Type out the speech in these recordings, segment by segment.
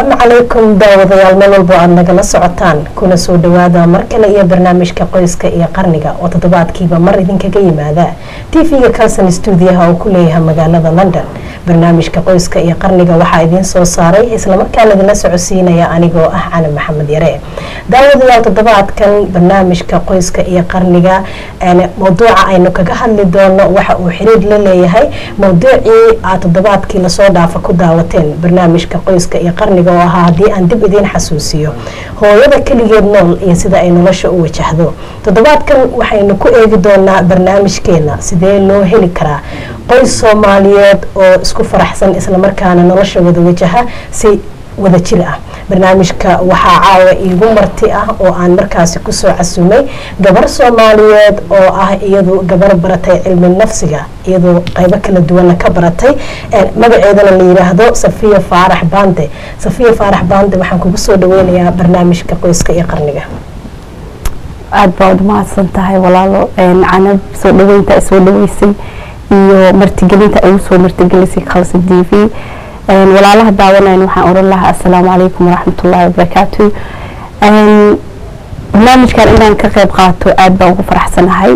asalaamu calaykum daawadayaal meel walbo aada nagala socotaan kuna soo dhawaada mar kale iyo barnaamijka qoyska iyo qarniga oo toddobaadkiiba mar idinkaga yimaada tv-ga calson stuudiyaha oo ku leeyahay magaalada london barnaamijka qoyska iyo qarniga waxaa idiin soo saaray islamarkaana idinla socodsiinaya anigoo ah cali maxamed yare daawadayaal toddobaadkan barnaamijka qoyska iyo qarniga mawduuca aynu kaga hadli doono waxa uu xiriir la leeyahay mawduucii aad toddobaadkii lasoo dhaafa ku daawateen barnaamijka qoyska iyo qarniga oo ahaa haddii aan dib idiin xasuusiyo hooyada keligeed nool iyo sida ay nolosha u wajahdo toddobaadkan waxaynu ku eegi doonaa barnaamijkeena sidee loo heli karaa qoys soomaaliyeed oo isku faraxsan islamarkaana nolosha wada wajaha si wada jir ah barnaamijka waxaa caawa iigu marti ah oo aan markaasi kusoo casumay gabar soomaaliyeed oo ah iyadu gabar baratay cilmi nafsiga iyadoo qaybo kala duwana ka baratay magaceedana la yiraahdo safiya faarax bande safiya faarax bande waxaan kugu soo dhaweynayaa barnaamijka qoyska iyo qarniga aada baa ud mahadsan tahay walaalo canab soo dhaweynta ay soo dhaweysay iyo martigelinta ay usoo martigelisay khalsa t v walaalaha daawanayn waxaan oran lahaa assalaamu calaykum waraxmatullaahi wabarakaatu barnaamijkan inaan ka qeyb qaato aada baan ugu faraxsanahay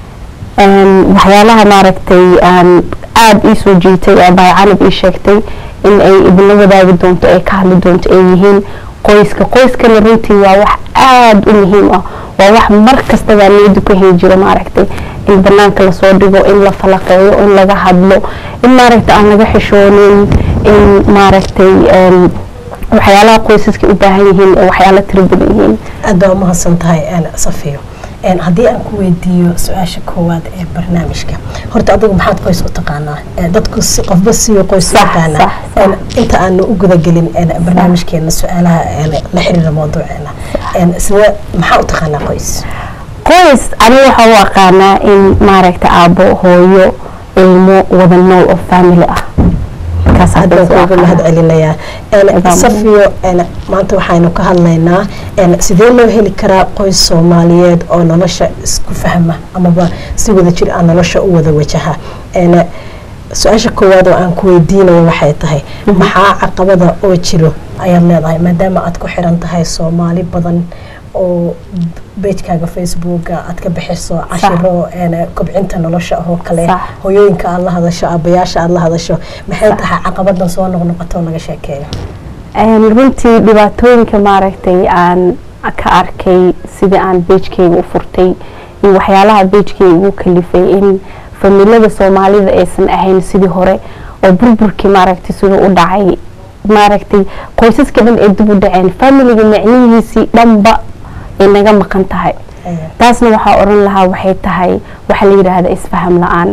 waxyaalaha maaragtay aan aada ii soo jiitay oo baay canab ii sheegtay in ay idinla wadaagi doonto ay ka hadli doonto ay yihiin qoyska qoyskana runtii waa wax aada u muhiim ah waa wax mar kastaba niyada ku heli jiro maaragtay in banaanka lasoo dhigo in la falaqeeyo in laga hadlo in maaragtay aan laga xishoonin in maaragtay waxyaalaha qoysaska u baahan yihiin ee waxyaala tiro badan yihiin aada baa umahadsan tahay safiyo haddii aan ku weydiiyo su-aasha koowaad ee barnaamijka horta adigu maxaad qoys u taqaanaa dadku si qofba siyo qoys yaqaana inta aanu u gudagelin barnaamijkeena su-aalaha la xiriira mawduuceena sida maxaa u taqaanaa qoys qoys aniga waxaa u aqaanaa in maaragtay aabo hooyo ilmo wada nool oo family ah uga mahad celinayaa safiyo maanta waxaynu ka hadlaynaa sidee loo heli karaa qoys soomaaliyeed oo nolosha isku fahma amaba si wada jir ah nolosha u wada wajaha su-aasha koowaad oo aan ku weydiinayo waxay tahay maxaa caqabada oo jiro ayaad leedahay maadaama aad ku xiran tahay soomaali badan oo bejkaaga facebooka aad ka bixiso cashiro kobcinta nolosha oo kale hooyooyinka aad la hadasho aabayaasha aad la hadasho maxay tahay caqabadan soo noqnoqoto laga sheekeeyo runtii dhibaatooyinka maaragtay aan ka arkay sidii aan bejkeyga u furtay iyo waxyaalaha bejkeyga ugu kalifay in familada soomaalida aysan ahayn sidii hore oo burburkii maaragtay siduu u dhacay maaragtay qoysaska dhan ay dib u dhaceen familiga micnihiisii dhanba ay naga maqan tahay taasna waxaa oran lahaa waxay tahay waxa la yidhaahda isfaham la-aan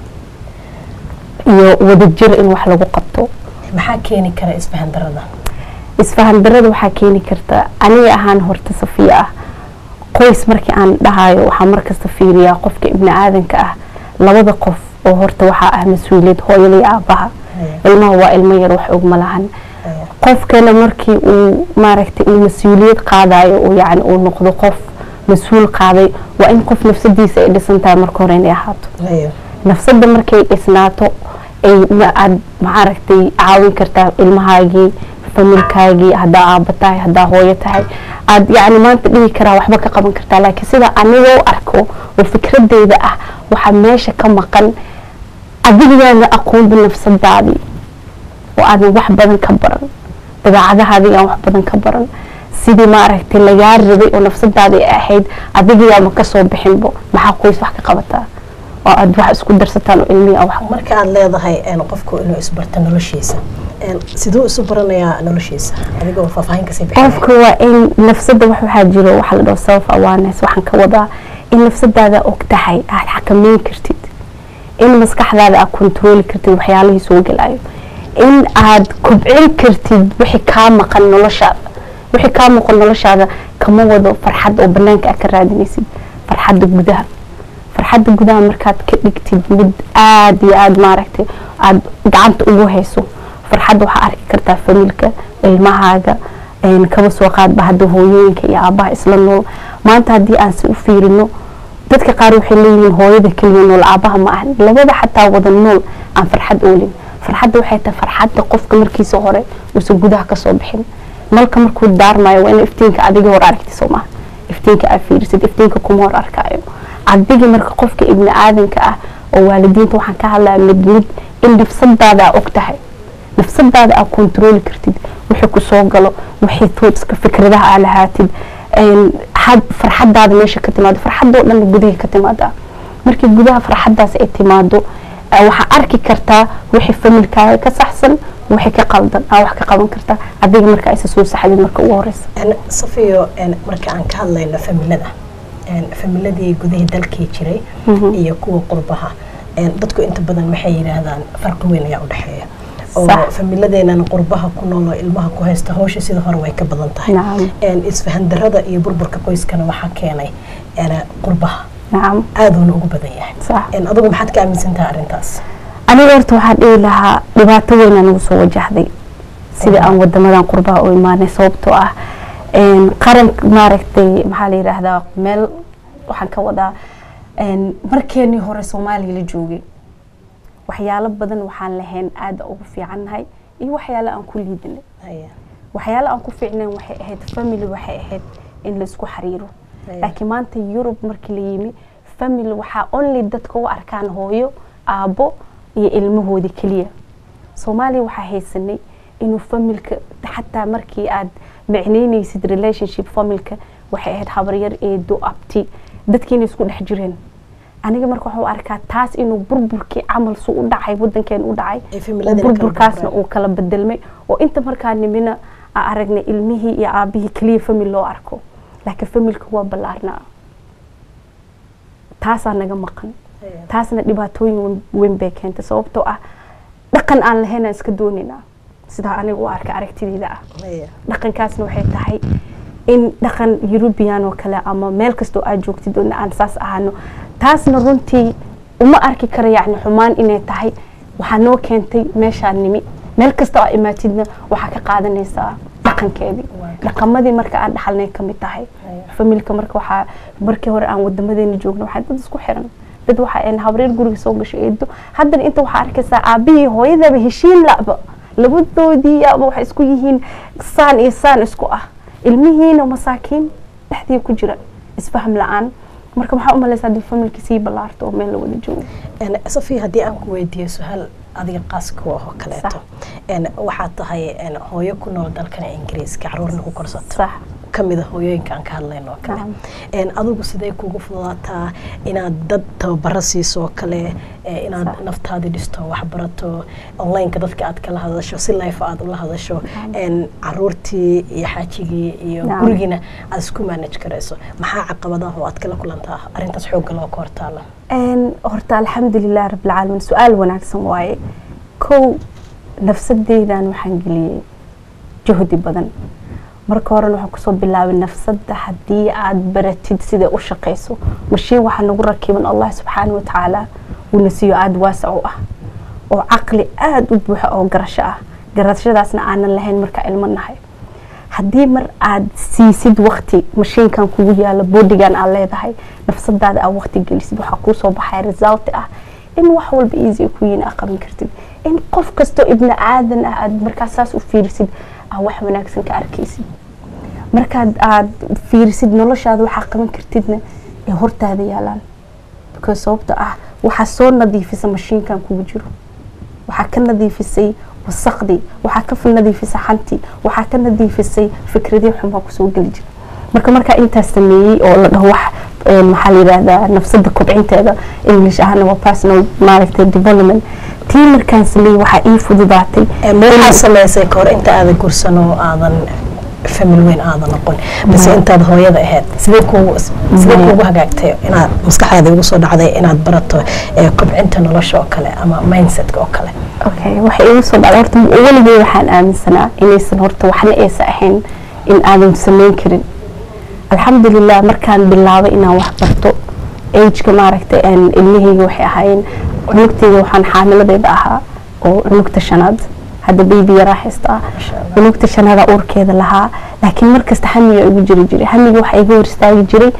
iyo wadajir in wax lagu qabto maxaa keeni kara isfahan darada isfahan darada waxaa keeni karta aniga ahaan horta safiya ah qoys markii aan dhahayo waxaa markasta fiiriyaa qofka ibni aadanka ah labada qof oo horta waxaa ah mas-uuliyad hooyada iyo aabaha ilmaha waa ilmo yar wax ogma lahan qofkana markii uu maaragtay uu mas-uuliyad qaadayo uu yani uu noqdo qof mas-uul qaaday waa in qof nafsadiisa ay dhisan tahay marka hore inay ahaato nafsada markay dhisnaato ay aad maaragtay caawin kartaa ilmahaagii familkaagii haddaa aaba tahay haddaa hooyo tahay aad yani maanta dhihi karaa waxba ka qaban kartaa laakiin sida aniga u arko oo fikradeyda ah waxaa meesha ka maqan adigaana aqoonba nafsadaadii oo aadan wax badan ka baran dabeecadahaadii aan wax badan ka baran sidii maaragtay lagaa rabay oo nafsadaada ay ahayd adigayaama kasoo bixinbo maxaa qoys wax ka qabataa oo aad wax isku darsataan oo ilmihi ah wax marka aad leedahay qofku inuu isbarto noloshiisa siduu isu baranayaa noloshiisa adigoo faahfaahin kasii qofka waa in nafsada wax waxaa jiro waxa la dhaho self awareness waxaan ka wadaa in nafsadaada og tahay aad xakameyn kartid in maskaxdaada aad kontrooli kartid waxyaalihii soo gelayo in aad kobcin kartid wixii kaa maqan noloshaada wixii kaa maqan noloshaada kama wado farxad oo banaanka aad ka raadinaysid farxadda gudaha farxadda gudaha markaad ka dhigtid mid aada iyo aada maaragtay aada gacanta ugu hayso farxadda waxaa arki kartaa familka ilmahaaga kaba soo qaadba hadda hooyooyinka iyo aabaha isla nool maanta haddii aan si u fiirino dadka qaar waxay leeyihiin hooyada keliya nool aabaha ma ahan labada xataa wada nool aan farxad oolin farxadda waxay tahay farxadda qofka markiisa hore uusan gudaha kasoo bixin nalka markuu daarmayo waa in iftiinka adiga hor aragti soo maha iftiinka aad fiirisid iftiinka kuma hor arkaayo adigii marka qofka ibni aadanka ah oo waalidiinta waxaan ka hadlaya mid mid in nafsadaada aa og tahay nafsadaada aa kontarooli kartid wixii kusoo galo wixii toodska fikradaha aa lahaatid had farxadaada meesha ka timaado farxadoo dhan gudaha ka timaada markii gudaha farxadaas ay timaado waxaa arki kartaa wixii familkaaga ka saxsan wixii ka qaldan aa wax ka qaban kartaa adiga marka aysa soo saxdid marka ugu horeysa safiyo marka aan ka hadlayno familada familadii gudahii dalkii jiray iyo kuwa qurbaha dadku inta badan waxay yidhaahdaan farqi weyn ayaa udhexeeya oo familadeenan qurbaha ku nool oo ilmaha ku haysta hawsha sida hore way ka badan tahay isfahan darada iyo burburka qoyskana waxaa keenay qurbaha aaduuna ugu badan yahay adigu maxaad ka aaminsan tahay arrintaas aniga horta waxaan dhihi lahaa dhibaato weynaa nagu soo wajahday sida aan wadamadan qurbaha u imaanay sababtoo ah qaran maaragtay maxaa la yidhaahdaa meel waxaan ka wadaa markeenii hore soomaaliya la joogay waxyaalo badan waxaan lahayn aada ugu fiicannahay iyo waxyaalo aan ku liidinay waxyaalo aan ku fiicnayn waxay ahayd family waxay ahayd in laisku xiriiro laakiin maanta yurub markii la yimi family waxaa only dadka u arkaan hooyo aabbo iyo ilmahoodii keliya soomaaliya waxaa haysanay inuu familka xataa markii aad micnaynaysid relationship familka waxay ahayd habaryar eedo abti dadkiina isku dhex jireen aniga marka waxuu arkaa taas inuu burburkii camal su u dhacay wadankeen u dhacay burburkaasna uu kala bedelmay oo inta markaa nimina aa aragnay ilmihii iyo aabihii keliya famil loo arko laakiin familka waa ballaarnaa taasaa naga maqan taasna dhibaatooyin weyn bay keentay sababtoo ah dhaqan aan lahayn aan iska doonaynaa sidaa aniga u arka aragtideeda ah dhaqankaasna waxay tahay in dhaqan eurubian oo kale ama meel kastoo aad joogtid oo aan saas ahano taasna runtii uma arki kara yacni xumaan inay tahay waxaa noo keentay meeshaa nimi meel kasta oo imaatidna waxaa ka qaadanaysaa dhaqankeedii dhaqamadii marka aan dhaxalnay ka mid tahay familka marka waxaa markii hore aan wadamadeena joogno waxaa dad isku xiran dad waxaa habreer guriga soo gashay eedo haddana inta waxaa arkaysaa aabihii hooyadaba heshiin laba labadoodii ama waxay isku yihiin saan iyo saan isku ah ilmihiina masaakiin dhexdii ku jira isfaham la-aan marka maxaa u malaysaa haddii familka sii ballaarto oo meel la wada joogo safiya haddii aan ku weydiiyo su-aal adiga qaas kuwa oo kaleeto waxaad tahay hooyo ku nool dalkan ingiriiska caruurna ku korsato kamida hooyooyinka aan ka hadlayno oo kale adigu sidee kugu fududaataa inaad dad tababaro siiso oo kale inaad naftaadii dhisto waxbarato onlineka dadka aad kala hadasho si life aad ula hadasho caruurtii iyo xaajigii iyo gurigiina aad isku manage karayso maxaa caqabadaha oo aad kala kulantaa arrintaas xoogga loo ka hortaala horta alxamdulilah rabbilcaalamiin su-aal wanaagsan waaye kow nafsadeydan waxaan geliyey juhdi badan marka horena waxaan kusoo bilaabay nafsada haddii aad baratid siday u shaqayso mashiin waxaa nagu rakiban allah subxaana watacaala uuna siiyo aada waasac u ah oo caqli aada u buuxa oo garasho ah garashadaasna aanan lahayn markaa ilmo nahay haddii mar aad siisid wakti mashiinkan kugu yaalo boodigan aad leedahay nafsadaada aad wakti gelisid waxaa kuusoo baxaya result ah in wax walba easy ku yiin aa qaban kartid in qof kastoo ibni aadan ah aad markaa saas u fiirisid aa wax wanaagsan ka arkaysid markaad aad fiirisid noloshaada waxaa qaban kartidna ee hortaada yaalaan because sababta ah waxaa soo nadiifisa mashiinkan kugu jiro waxaa ka nadiifisay wasaqdii waxaa ka nadiifisay xantii waxaa ka nadiifisay fikradii xumaa kusoo geli jira marka markaa intaas sameeyey oo la dhaho wax maxaa la yidhahdaa nafsada kobcinteeda english ahana waa personal maaragtay development tii markaan sameeyey waxaa ii fududaatay waxaa sameysay kahor inta aadan gursan oo aadan famil weyn aadan noqon base intaad hooyada ahayd sidee kuugu sidee kuugu hagaagtay inaad maskaxdaada ugu soo dhacday inaad barato kobcinta nolosha oo kale ama mindsetka oo kale okay waxay igu soo dhacday horta weligey waxaan aaminsanaa inaysan horta waxna aysan ahayn in aadan samayn karin alxamdulilah markaan bilaabay inaan wax barto ageka maaragtay ilmahayga waxay ahaayeen cunugteyda waxaan xaamiladeeda ahaa oo cunugta shanaad hadda baby yaraa haystaa cunugta shanaada uurkeeda lahaa laakiin markasta hamiga igu jiri jiray hamiga waxaa iga hor istaagi jiray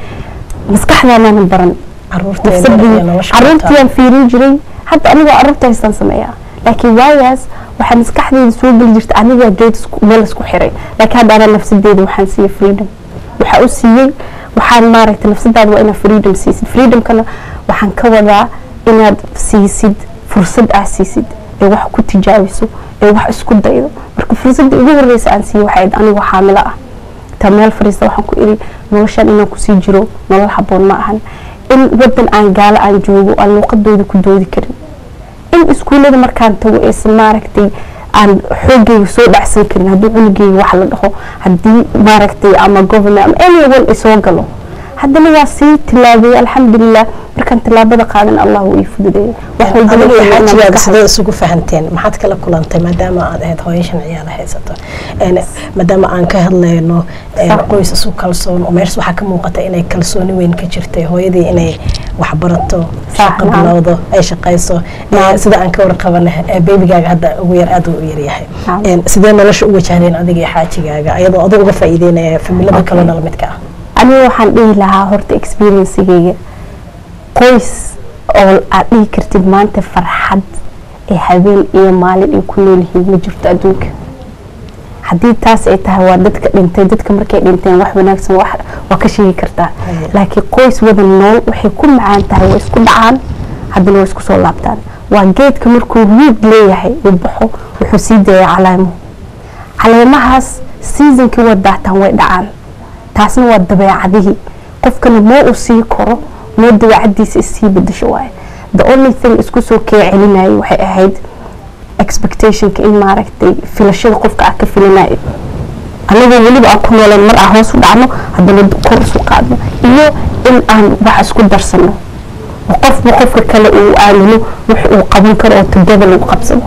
maskaxdaanaanan baran caruurtiyaan fiirin jiray hadda anigoo caruurta haystaan sameeyaa laakiin waagaas waxaa maskaxdeeda soo geli jirta anigaa geed isku- meel isku xiray laakiin hadda anaa nafsadeeda waxaan siiyey freedom waxaa u siiyey waxaan maaragtay nafsadaada waa inaad freedom siisid freedomkana waxaan ka wadaa inaad siisid fursad aad siisid ee wax ku tijaabiso ee wax isku daydo marka fursadda ugu horeysa aan siiyey waxay ahayd anigoo xaamilo ah ta meel fadhiista waxaan ku iri noloshan inaan kusii jiro nolol haboon ma ahan in wadan aan gaalo aan joogo aan luuqadooda ku doodi karin in iskuullada markaan tago aysan maaragtay aan xoogayga soo dhacsan karin haddii cunugayga wax la dhaho haddii maaragtay ama government ama anyone ay soo galo haddana waa sii tilaabay alxamdulilah markaan tilaabada qaadan allah wuu ii fududeeyay wax walbana adiga iyo wuxuu inaan xaajigaaga ka sidee isugu fahanteen maxaad kala kulantay maadaama aad ahayd hooyo shan ciyaala haysato Een, maadaama aan ka hadlayno een, Sax. qoys isu kalsoon oo meesha waxaa ka muuqata inay kalsooni weyn ka jirtay hooyadii inay wax barato shaqo naam. bilowdo ay shaqayso Ee, sida aan ka warqabana ee, beebigaaga hadda ugu yar aad u yaryahay Naam. Een, sidee nolosha u wajahdeen adiga iyo xaajigaaga ayadoo adiga uga faa'iideynaya familada Okay. kaloo nala midka ah aniga waxaan dhihi lahaa horta experiencegeyga qoys oo aad dhihi kartid maanta farxad ee habeen iyo maalin ay ku nool yihiin ma jirto adduunka haddii taas ay tahay waa dadka dhintay dadka markay dhinteen wax wanaagsan wax waa ka sheegi kartaa Haya. laakiin qoys wada nool waxay ku macaan tahay waa isku dhacaan haddana waa isku soo laabtaan waa geedka markuu ruud leeyahay uu baxo wuxuu sii dayaa calaamo caleemahaas seasonkii waa daataan way dhacaan taasna waa dabeecadihii qofkana moo uu sii koro moo dabeecadiisa isii bedasho waaye the only thing isku soo kee celinayay waxay ahayd expectationka in maaragtay filashada qofka aad ka filanayo anagoo weliba aan ku nooleen mar aan hoos u dhacno haddana kor isu qaadno iyo in aan wax isku darsano oo qofba qofka kale uu aamino wax uu qaban karo oo together lagu qabsado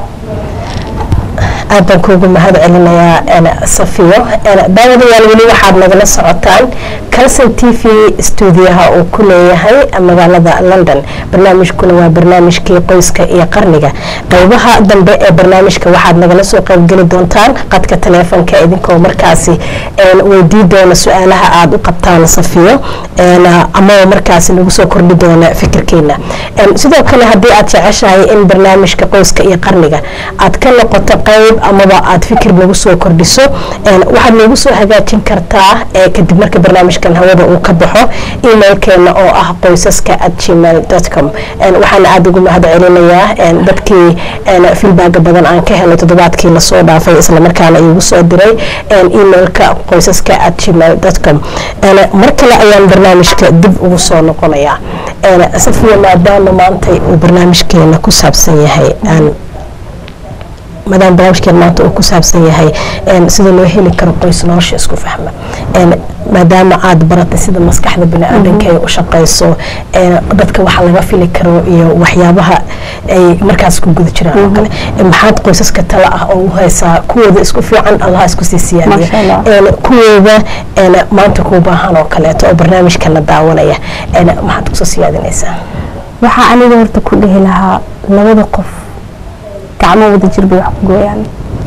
aad baan kuugu mahad celinayaa een, safiyo Een, daawadayaal weli waxaad nagala socotaan calson t v stuudiyaha uu ku leeyahay magaalada london barnaamijkuna waa barnaamijkii qoyska iyo qarniga qeybaha dambe ee barnaamijka waxaad nagala soo qeybgeli doontaan qadka taleefonka idinkoo markaasi een, weydii doona su-aalaha aad u qabtaan safiyo een, amaba markaasi nagu soo kordhi doona fikirkeena Een, sidoo kale haddii aad jeceshahay in barnaamijka qoyska iyo qarniga aad ka noqoto qeyb amaba aad fikir nagu soo kordhiso een, waxaad nagu soo hagaajin kartaa ee kadib marka barnaamijkan hawada uu ka baxo emailkeena oo ah qoysaska at gmail com waxaana aada ugu mahad celinayaa een, dadkii een, feedbacka badan aan ka helay toddobaadkii lasoo dhaafay islamarkaana iigu soo diray een, emailka qoysaska at gmail com mar kale ayaan barnaamijka dib ugu soo noqonayaa Een, safiya maadaama maanta uu barnaamijkeena ku saabsan yahay aan maadaama barnaamijkeen maanta uu ku saabsan yahay een, sida loo heli karo qoys nolosha isku fahma Een, maadaama aad baratay sida maskaxda biniaadanka ay u shaqayso een, dadka waxa laga fili karo iyo waxyaabaha ay markaas ku guda jiraan oo kale Een, maxaad qoysaska tala ah oo u haysaa kuwooda isku fiican allah isku sii siyaadiyo Masha Allah. Een, kuwooda een, maanta kuu baahan oo kaleeto oo barnaamijkana daawanaya Een, maxaad kusoo siyaadinaysaa waxaa aniga horta ku dhihi lahaa labada qof gacmo wada jir bay wax ku gooyaan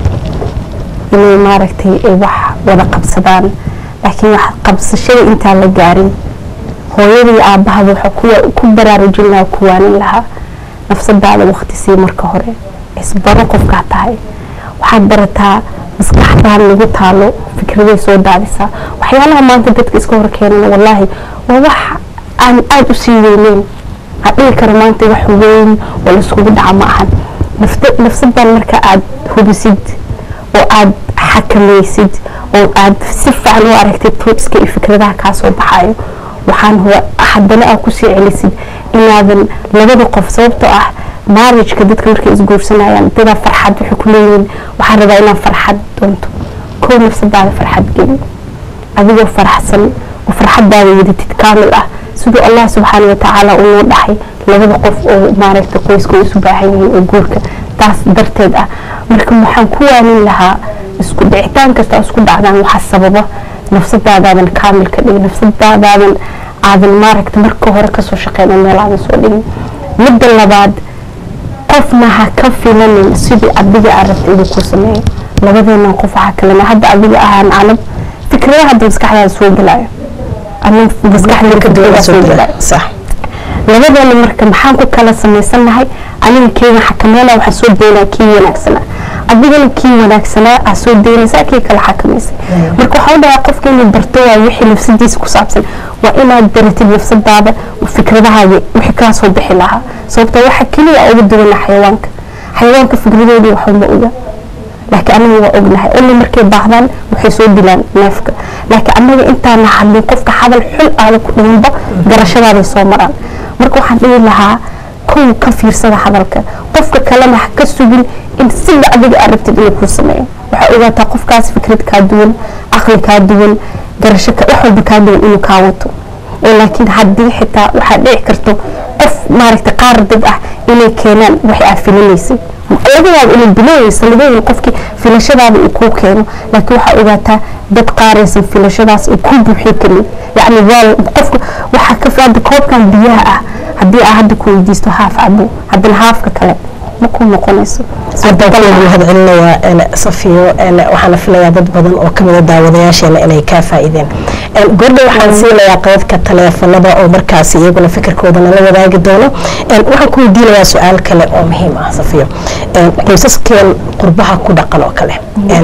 inay maaragtay ay wax wada qabsadaan laakiin wax qabsashada intaan la gaarin hooyada iyo aabahaba waxaa ku- ku baraarujin lahaa ku waanin lahaa nafsadaada waqti sii marka hore isbaro qofkaa tahay waxaad barataa maskaxdaan lagu taalo fikraday soo daadisaa waxyaalaha maanta dadka iska hor keenana wallaahi waa wax aan aada u sii weyneyn aan dhihi karo maanta wax weyn oo laiskugu dhaca ma ahan nafta- nafsadan marka aad hubisid oo aad xakamaysid oo aad si fiican u aragtid tootska iyo fikradaha kaa soo baxayo waxaan huwa haddana aad kusii celisid inaadan labada qof sababtoo ah marriageka dadka markay isguursanayaan dadaa farxad waxay ku leeyihiin waxaan rabaa inaan farxad doonto kow nafsadaada farxad geli adigoo faraxsan oo farxadaada wadatid kaamil ah siduu allah subxaana watacaala uu noo dhaxay labada qof oo maaragta qoyska u isu baahan yihiin oo guurka taas darteed ah marka waxaan ku waanin lahaa isku dhicitaan kasta oo isku dhacdaan waxaa sababa nafsadaadaadan kaamil ka dhigin nafsadaadaadan aadan maaragta marka hore kasoo shaqeyn oo meel aadan soo dhigin midda labaad qofna ha ka filanin sidii adiga aad rabta inuu ku sameeyo labadeenan qof waxaa kalena hadda adiga ahaan canab fikradaha hadda maskaxdaada soo gelayo ama maskaxda ka duwan fikradaha soo soo gala gelayo sax labadeena marka maxaan ku kala samaysannahay aniga keega xakameynaa waxaa soo daynaa kii wanaagsanaa adigana kii wanaagsanaa aa soo daynaysaa kii kala xakamaysay marka waxaa u dhahaa qofka inuu barto waa wixii nafsadiisa ku saabsan waa inaad baratid nafsadaada fikradahaaga wixii kaa soo bixi lahaa sababtoo waxa keliya uga duwana xayawaanka xayawaanka fikradoodii waxuma oga laakiin anaga waa ognahay oli markay baahdaan waxay soo dilaan neefka laakiin anaga intaana hadlin qofka hadal xul aada ku dhimanba garashadaaday soo maraan marka waxaan dhihi lahaa kow ka fiirsada hadalka qofka kalena ha ka sugin in sida adiga aad rabtid inuu kuu sameeyo waxaa ogaataa qofkaas fikrad kaa duwan caqli kaa duwan garasho wax walba kaa duwan inuu kaa wato oo laakiin haddii xitaa waxaa dhici karto qof maaragta qaar dad ah inay keenaan waxay aad filinaysay laga yaabo inay bilooweysa labayin qofkii filashadaada uu kuu keeno laakiin waxaa ogaataa dad qaaraysan filashadaas uu kuu buuxin karin yacni waa qofka waxaa ka hadda koobkan biyaha ah haddii aa hadda ku weydiisto haaf cabo haddana haafka kale ma kuu noqonayso haddaan ku mahad celinayaa safiyo waxaana filayaa dad badan oo kamida daawadayaasheena inay kaa faa'iideen gordha waxaan siinayaa qaybka taleefanada oo markaas iyaguna fikirkooda nala wadaagi doono waxaan ku weydiinayaa su-aal kale oo muhiim ah safiyo qoysaskeen qurbaha ku dhaqan oo kale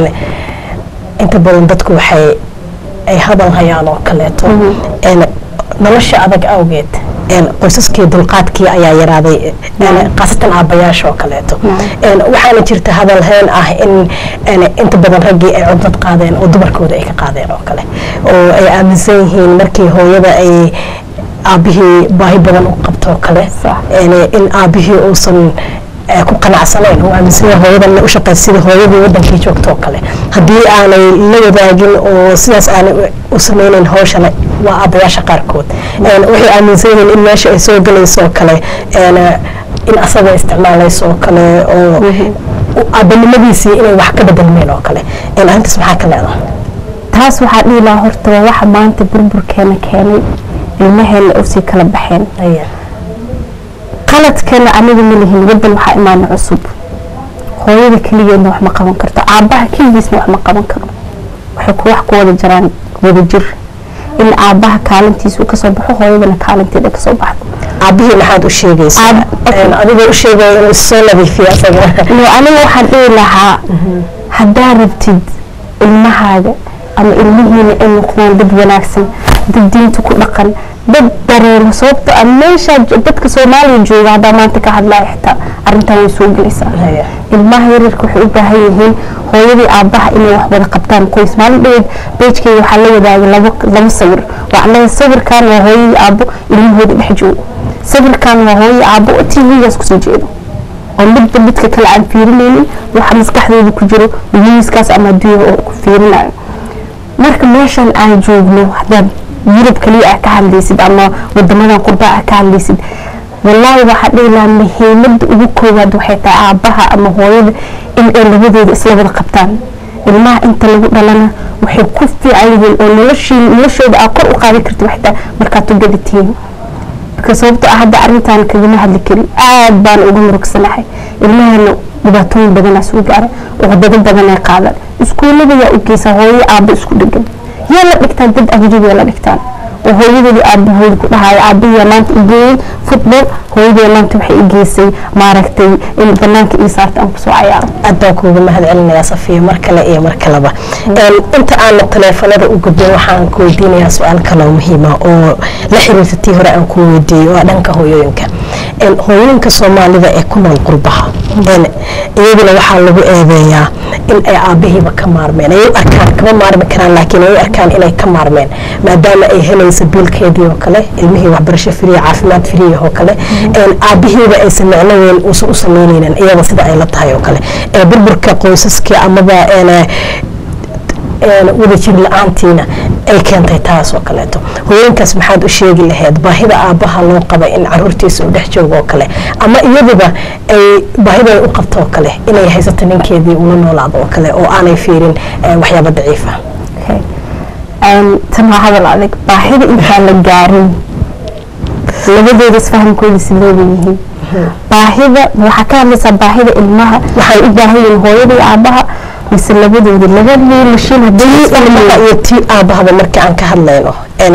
inta badan dadku waxay ay hadal hayaan oo kaleeto nolosha adag awgeed qoysaskii dulqaadkii ayaa yaraaday khaasatan aabbayaasha oo kaleeto waxaana jirta hadal heen ah in inta badan raggii ay cudnad qaadeen oo dumarkooda ay ka qaadeen oo kale oo ay aaminsan yihiin markii hooyada ay aabbihii baahi badan u qabtoo kale in aabbihii uusan ku qanacsanayn oo aaminsanya hooyadan u shaqeysa sida hooyadii wadankii joogtoo kale haddii aanay la wadaagin oo sidaas aanay u sameynayn hawshana waa aabbayaasha qaarkood waxay aaminsan yihiin in meesha ay soo galayso oo kale in asaga isticmaalayso oo kale oo aabanimadiisii inay wax ka bedelmeen oo kale arrintaas maxaa ka leedahay taas waxaa dhihi lahaa horta waa waxa maanta burburkeena keenay ilmaheena usii kala baxeen qaladkana aniga ma lihin wadan waxaa imaana cusub hooyada keligeedna wax ma qaban karto aabbaha keligiisna wax ma qaban karo waxay ku wax ku wada jiraan wada jir in aabbaha kaalintiisu kasoo baxo hooyadana kaalinteeda kasoo baxdo aabbihii maxaad u sheegaysaa adigoo u sheegaya inuu soo nadiifiyo asaga aniga waxaan dhihi lahaa haddaa rabtid ilmahaaga ama ilmihiina ay noqdaan dad wanaagsan dad diinta ku dhaqan dad dareemo sababto a meeshaa dadka soomaaliya jooga haddaa maanta ka hadlaya xitaa arrintan way soo gelaysaa ilmaha yaryarka waxay u baahan yihiin hooyadii aabbaha inay wax wada qabtaan qoys maalin dhaweed beejkeyga waxaa la wadaagay labo labo sawir waxaan leeyahay sawirkan waa hooyadii aabbo ilmahooda dhex joogo sawirkan waa hooyadii aabbo oo tvgaas kusoo jeedo oo midba midka kale aan fiirinaynin waxa maskaxdooda ku jiro miiskaas ama adduunya oo ku fiirinayo marka meeshan aan joogno haddaad yurub kaliya ah ka hadlaysid ama wadamadan qurba ah ka hadlaysid wallaahi waxaa dhihi lahaa muhiimada ugu koowaad waxay tahay aabbaha ama hooyada in ay labadooda isla wada qabtaan ilmaha inta lagu dhalana waxay ku fiican yihiin oo noloshii noloshooda aa kor u qaadi karta waxtaa markaad u gadatiin marka sababto ah hadda arrintan kagama hadli karin aad baan uga murugsanahay ilmaheena dhibaatooyin badanaa soo gaara cudado badanay qaadaan iskuullada yaa u geysaa hooyo aabba isku dhegan yaa la dhigtaan dad ajnabiya la dhigtaan oo hooyadeedii aabahooda ku dhahayo aabahiyaa maanta i geeyey football hooyadee maanta waxay i geysay maaragtay in banaanka ii saarta aan kusoo cayaaro aad baan kuuga mahad celinayaa safiya mar kale iyo mar kaleba inta aana taleefanada u gudbin waxaan ku weydiinayaa su-aal kaloo muhiima oo la xiriirta tii hore aan ku weydiiyey waa dhanka hooyooyinka hooyooyinka soomaalida ee ku nool qurbaha iyaduna waxaa lagu eedeeyaa in ay aabihiiba ka maarmeen ay u arkaan kama maarmi karaan laakiin ay u arkaan inay ka maarmeen maadaama ay helayso biilkeedii oo kale ilmihii waxbarasho firiya caafimaad firiya oo kale aabihiiba aysan micno weyn uusan u sameyneynin iyada sida ay la tahay oo kale burburka qoysaskii amaba wadajir la-aantiina ay keentay taas oo kaleeto hooyinkaas maxaad u sheegi lahayd baahida aabbaha loo qaba in caruurtiisa u dhex joogo oo kale ama iyaduba ay baahida ay u qabto oo kale inay haysato ninkeedii ula noolaado oo kale oo aanay fiirin waxyaaba daciifa tan waa hadal adag baahida intaan la gaarin labadooda isfahamkooda sideeda yihiin baahida waxaa ka hadlaysaa baahida ilmaha waxay u baahan yihiin hooyada iyo aabaha mise labadooda labadii mashiin iyo tii aabahaba marka aan ka hadlayno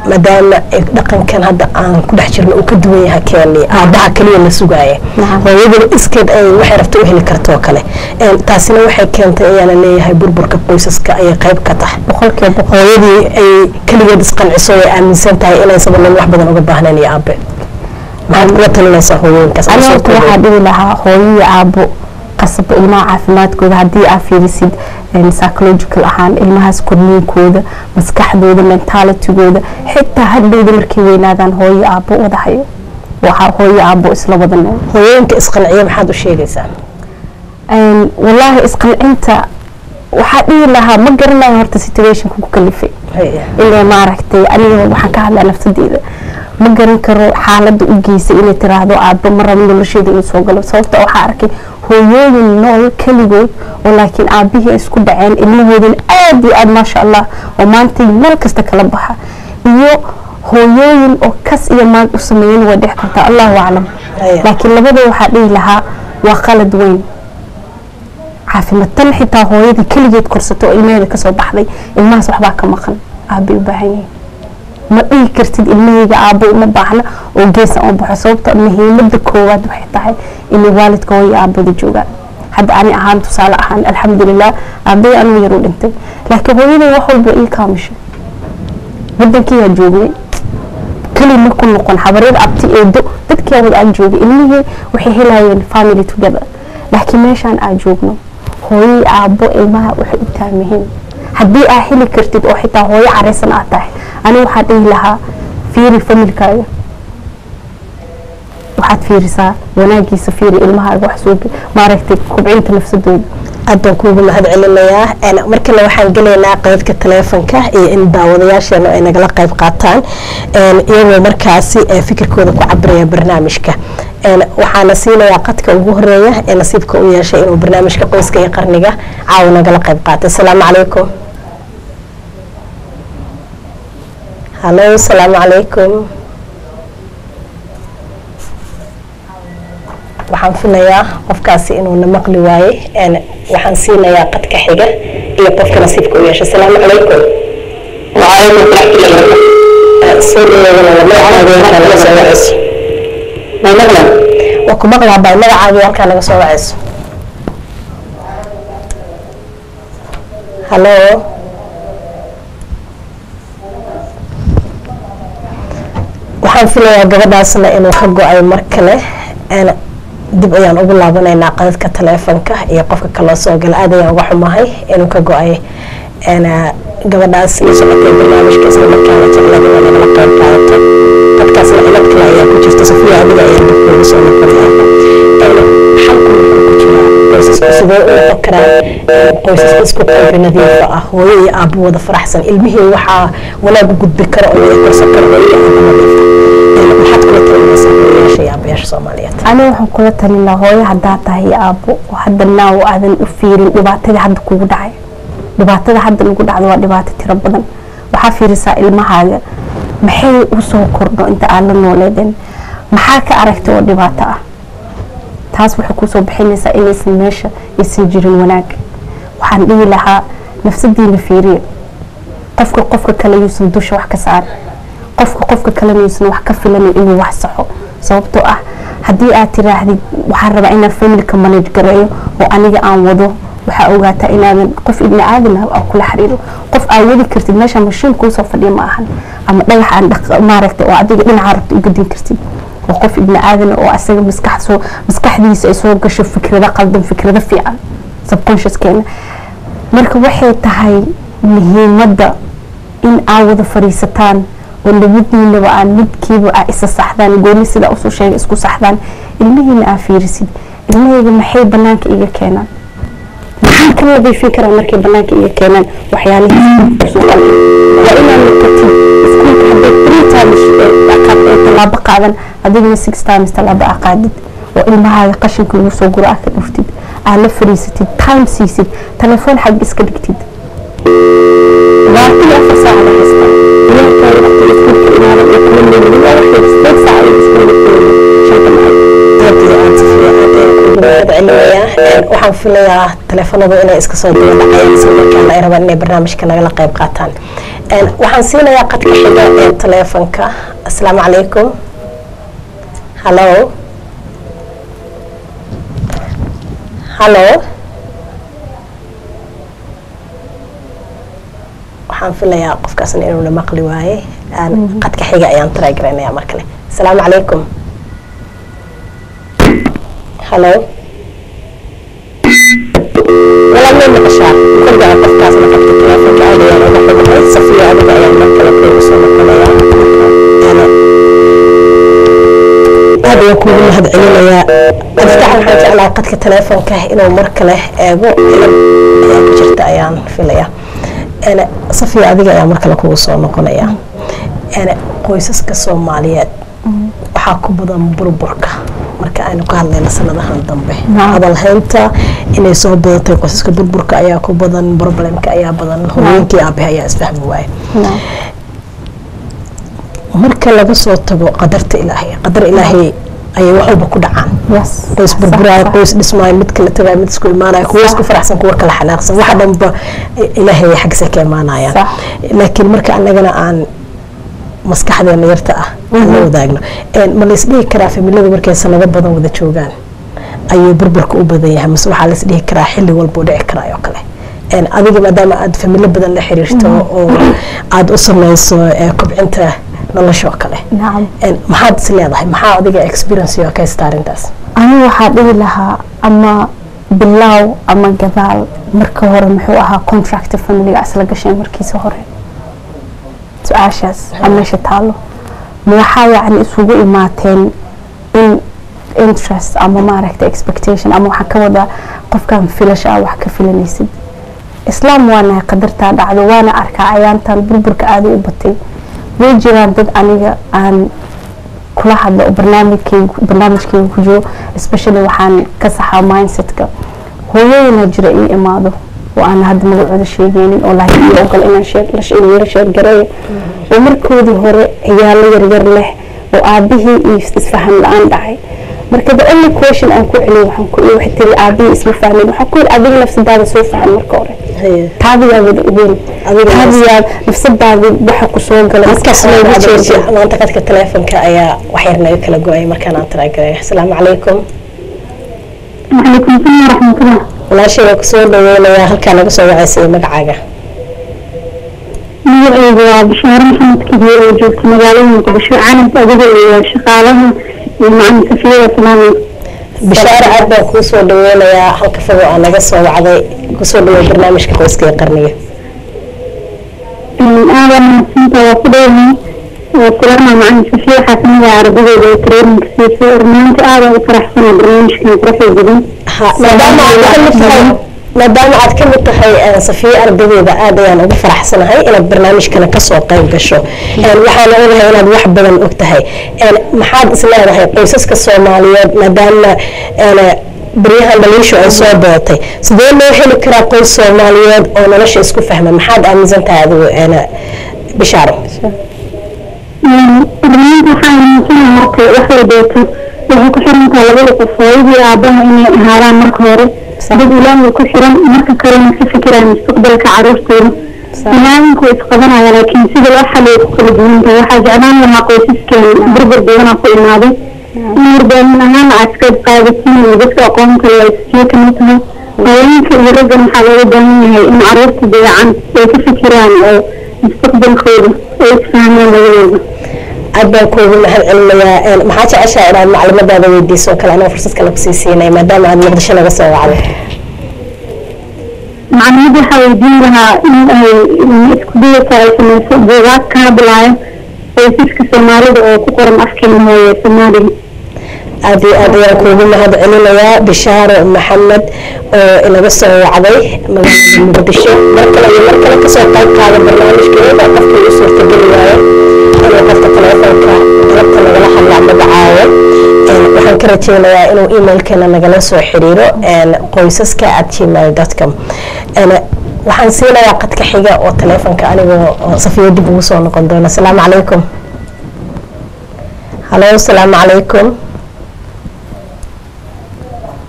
maadaama dhaqankan hadda aan ku dhex jirno uu ka duwan yahay keeni aabaha keliya la sugaaya hooyaduna iskeed ay waxay rabta u heli karto oo kale taasina waxay keentay ayaana leeyahay burburka qoysaska ayay qayb ka tahay boqolkiiba hooyadii ay keligeed isqanciso ay aaminsan tahay inaysan nin wax badan uga baahnayn iyo aabe maxaad kula talinaysaa hooyooyinkaas aniga horta waxaa dhihi lahaa hooyo iyo aabo qasaba ilmaha caafimaadkooda haddii aa fiirisid psychological ahaan ilmahaas korniinkooda maskaxdooda mentalitygooda xitaa hadhowda markay weynaadaan hooyo aabo wada hayo waxaa hooyo aabo isla wada nool hooyooyinka isqanciya maxaad u sheegaysaa wallaahi isqancinta waxaa dhihi lahaa ma garanayo horta situationka ku kalifay ilaa maaragtay aniga waxaan ka hadlaa nafsadeeda ma garan karo xaaladda u geysay inay tiraahdo aabba ma rabo nolosheeda inuu soo galo sababta waxaa arkay hooyooyin nool keligood oo laakiin aabihii isku dhaceen ilmahoodana aad iyo aad maasha allah oo maantay meel kasta kala baxa iyo hooyooyin oo kas iyo maag u sameeyan way dhex kartaa allahu aclam laakiin labada waxaa dhihi lahaa waa qalad weyn caafimaad tan xitaa hooyadii keligeed korsato oo ilmaheeda kasoo baxday ilmahaas waxbaa ka maqan aabbay u baahan yihiin ma dhihi kartid ilmahayga aabbo uma baahna oo geesa u baxo sababta muhiimada koowaad waxay tahay inay waalidka hooyo aabada joogaan hadda ani ahaan tusaale ahaan alxamdulilah aabay anuu yar u dhintay laakiin hooyaday wax walba ii kaamishay wadankiiyaa joognay keli ma ku noqon habaryar abti eedo dadkii wada aan joogay ilmihii waxay helayeen family together laakiin meeshaan aan joogno hooyay aabbo ilmaha waxay u taamihiin haddii aa heli kartid oo xitaa hooyo careysan aad tahay aniga waxaa dhihi lahaa fiiri familkaaga waxaad fiirisaa wanaagiisa fiiri ilmahaaga wax soo maaragtay kubcinta nafsadooda aad baan kuugu mahad celinayaa markale waxaan gelaynaa qeybka taleefonka iyo in daawadayaasheena ay nagala qayb qaataan iyagoo markaasi fikirkooda ku cabiraya barnaamijka waxaana siinayaa qadka ugu horeeya ee nasiibka u yeeshay inuu barnaamijka qoyska iyo qarniga caawa nagala qayb qaatay asalaamu calaykum halo asalaamu calaykum waxaan filayaa qofkaasi inuuna maqli waayey waxaan siinayaa qadka xiga iyo qofka nasiibka u yeeshay asalaamu calaykum soo dhaweedanaa waa ku maqlaa bay magacaagii halkaa naga soo wacayso halo waxaan filayaa gabadhaasna inuu ka go-ay mar kale dib ayaan ugu laabanaynaa qadadka taleefonka iyo qofka kaloo soo gala aad ayaan uga xumahay inuu ka go-ay gabadhaas la socotay barnaamijka isla markaana jeclada waa nagala qayb qaadato dadkaasna cilad kale ayaa ku jirta safiya adiga ayaa dibkooda soo noqonaya xalku wuxuu ku jiraa qoysasku sidee u noqon karaan qoysas isku qalbi nadiifa ah hooyo iyo aabbo wada faraxsan ilmihii waxaa wanaag u gudbi kara oo wada korsan kara hooyo iyo aabbo nadiifa maxaad kula talinaysaa hooyayaasha iyo aabayaasha soomaaliyeed aniga waxaan kula talin lahaa hooyo haddaa tahay aabbo oo hadda naaw aadan u fiirin dhibaatada hadda kugu dhacay dhibaatada hadda lagu dhacdo waa dhibaato tiro badan waxaa fiirisaa ilmahaaga maxay usoo kordho inta aad la nooleedeen maxaa ka aragtay oo dhibaato ah taas waxay kusoo bixinaysaa inaysan meesha aysan jirin wanaag waxaan dhihi lahaa nafsadiina fiiriya qofka qofka kale yuusan dusha wax ka saarin qofka qofka kalena yuusan wax ka filanin inuu wax saxo sababtoo ah haddii aad tiraahdid waxaan rabaa inaan familka manage gareeyo oo aniga aan wado waxaa ogaataa inaadan qof ibni aadan ah kula xiriiro qof aad wadi kartid meesha mashiin kuusoo fadhiya ma ahan ama dhagax aan maaragtay oo adiga dhinaca rabta u gadin kartid waa qof ibni aadan oo asaga maskax soo maskaxdiisa ay soo gasho fikrado qaldan fikrado fiican subconsciouskeena marka waxay tahay muhiimadda in aa wada fadhiisataan oo labadiinaba aan midkiiba aa isa saxdaan gooni sidaa usoo sheegay isku saxdaan ilmihiina aa fiirisid ilmahayga maxay banaanka iga keenaan maxaan ka nadiifin karaa markay banaanka iga keenaan waxyaalihiiswaa inaa noqotid iskuulka hadday three times tallaabo qaadan adigna six times tallaabo aa qaadid oo ilmahaaga qashinka lagu soo guro aa ka dhuftid aa la fadhiisatid time siisid telefoon xag iska dhigtid labaatan afar saaca la haysta ilaankaaga waqti iskuulka imaadan ee kula noolin waa waxay sideed saaca ay iskuulka shanta maxay waxaan filayaa taleefanadu inay iska soo daba dhacayaan isla markaana ay rabaan inay barnaamijka nagala qayb qaataan waxaan siinayaa qadka xiga ee taleefonka asalaamu calaykum hallo hallo waxaan filayaa qofkaasna inuuna maqli waaye qadka xiga ayaan taraagaraynaya mar kale asalaamu calaykum hallo walaal may maqashaa kolgaa qofkaasna qadka teleefonka aad ayaan uga xumahay safiyo adiga ayaan mar kale kuugu soo noqonayaa aad ayaan kuugu mahad celinayaa adftax waxaan jeclaa qadka teleefonka inuu mar kale eego cilad ayaa ku jirta ayaan filayaa safiya adiga ayaa mar kale kugu soo noqonaya qoysaska soomaaliyeed waxaa ku badan burburka marka aynu ka hadlayna sanadahan dambe hadalhaynta inay soo badatay qoysaska burburka ayaa ku badan problemka ayaa badan hooyooyinkii aabahe ayaa isfahmi waaye marka laga soo tago qadarta ilaahay qadar ilaahay ayay wax walba ku dhacaan qoys burburaayo qoys dhismaayo mid kala tagayo mid isku imaanayo kuwa isku faraxsan kuwa kala xanaaqsan waxa dhanba ilaahay xaggiisa ka imaanayaan laakiin marka annagana aan maskaxdeena yarta ah aan la wadaagno ma la isdhihi karaa familada markay sanado badan wada joogaan ayuu burburka u badan yahay mase waxaa la isdhihi karaa xilli walba u dhici karaa oo kale adiga maadaama aad familo badan la xiriirto oo aada u sameyso kobcinta nolosha oo kale maxaad is leedahay maxaa adiga experience oo ka haysta arrintaas anigu waxaa dhihi lahaa ama bilaaw ama gadaal marka hore muxuu ahaa contract familiga isla gasheen markiisa hore su-aashaas a meesha taalo ma waxaa yacni isugu imaateen in interest ama maaragta expectation ama waxaa ka wadaa qofkan filasha ah wax ka filanaysid islaam waa nahay qadartaa dhacdo waana arkaa ayaantan burburka aada u batay way jiraan dad aniga aan kula hadlo oo barnaamijkeyga barnaamijkeyga ku jiro especially waxaan ka saxaa mindsetka hooyooyina jira ii imaado oo aan hadda magacooda sheegeynin oo laakiin ii ogol inaan sheer sheergareeyo oo markoodii hore ciyaalo yaryar leh oo aabihii iyo isfaham la-aan dhacay marka the only question aan ku celiyo waxaan ku waxay tiri aabihii isma fahmin waxaan ku yidhi adiga nafsadaada soo faham marka hore taadiyaa wada ogeyn taadiyaa nafsadaada waxa ku soo gala markaas loogu jeeji maanta qadka teleefonka ayaa wax yar naga kala go-ay markaan aan taraagaray asalaamu calaykum وعليكم السلام ورحمة الله walaashay waa kusoo dhaweynayaa halkaa naga soo wacaysay magacaaga magacaygu waa bashaare maxamed kabiir oo joogta magaalada muqdisho caalamka adiga iyo shaqaalaha iyo macalin safiyada salaamay bishaare aad baan kuu soo dhaweynayaa halka fogo aa naga soo wacday kusoo dhaweey barnaamijka qoyska ee qarniga aadan mahadsantaa waa ku dhowahay waa salaama macalin safiya waxaa kamid ah ardadooda oo traininka siisay rumaanti aadan u faraxsanaa barnaamijkan quruxda badan maadaama aad ka mid tahay maadaama aad ka mid tahay safiye ardadeeda aad ayaan ugu faraxsanahay inaad barnaamijkana kasoo qayb gasho waxaan ogahay inaad wax badan og tahay maxaad is leedahay qoysaska soomaaliyeed maadaama baryahan dhaliishu ay soo badatay sidee loo heli karaa qoys soomaaliyeed oo nolosha isku fahma maxaad aaminsan tahay adigu bishaaro rumaanti waxaa aaminsanaa marka wax walbeeto waxay ku xiran tahay labada qof hooyadii aabaha inay ahaadaan marka hore dad ilaahay ku xiran marka kalena ka fikiraya mustaqbalka caruurtooda ilaahanku way isqabanaya laakiin sida loo xaliyo ku kala duwan tahay waxaa jeclaan lahaa qoysaskeena burbur badanaa ku imaaday in warbaahin ahaan aad ka qaadatiin iyo dadka aqoon kale ay siyo kamid tahay haweenka iyo raggan waxaa looga baahan yahay in caruurta dayacan ay ka fikiraan oo mustaqbalkooda ay isfahmaan labadooda aad baan kuugu mahad celinayaa maxaa jeceshaa inaad maclimadaada weydiiso kale anoo fursad kale kusii siinay maadaama aad muqdisho naga soo wacday macluumad waxaa weydiin lahaa in ay isku dayata ay sameyso buugaag ka hadlaayo qoysaska soomaalida oo ku qoran afkeena hooye soomaaliga aad iyo aad ayaan kuugu mahad celinayaa bishaaro maxamed oo inaga soo wacday magaalada muqdisho mar kale iyo mar kale kasoo qayb qaada barnaamijkeeda qofkii u suurtageli waayo inuu qofka taleefonka galabta nagala hadlaa magacaayo waxaan ka rajeynayaa inuu emailkeena nagala soo xiriiro qoysaska at gmail com waxaan siinayaa qadka xiga oo taleefonka anigoo safiyo dib ugu soo noqon doona asalaamu calaykum halo asalaamu calaykum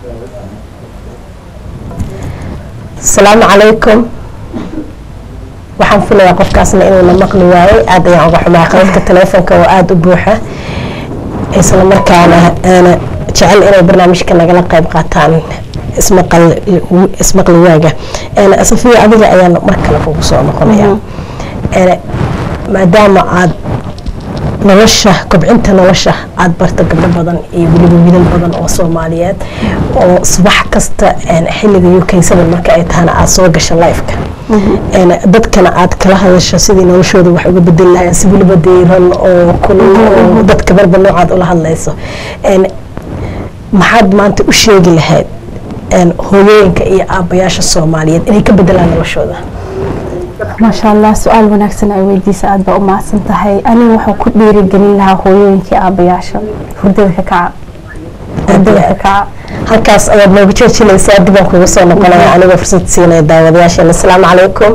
asalaamu calaykum waxaan filayaa qofkaasna inuuna maqli waayey aad ayaan uga xumaa qadadka taleefonka oo aada u buuxa isla markaana aana jecel inay barnaamijka nagala qayb qaataan ismaqal ismaqli waaga safiya adiga ayaan mar kale kugu soo noqonaya maadaama aad nolosha kobcinta nolosha aada barta gabdho badan iyo weliba wiilal badan oo soomaaliyeed oo subax kasta xilliga ukeysada marka ay tahana aada soo gasha lifeka dadkana aad kala hadasho sidii noloshooda wax uga bedeli lahayn si weliba deyran oo kulul oo dadka barba noocaad ula hadlayso maxaad maanta u sheegi lahayd hooyooyinka iyo aabayaasha soomaaliyeed inay ka bedelaan noloshooda maasha allah su-aal wanaagsan ay weydiisa aada baa u mahadsan tahay aniga waxaan ku dhiirigelin lahaa hooyooyinkii aabayaasha hurdada ka kaca hurdada ka kaca halkaas ayaad noogu joojinaysaa dibaan kuga soo noqonaya anigoo fursad siinaya daawadayaasheena asalaamu calaykum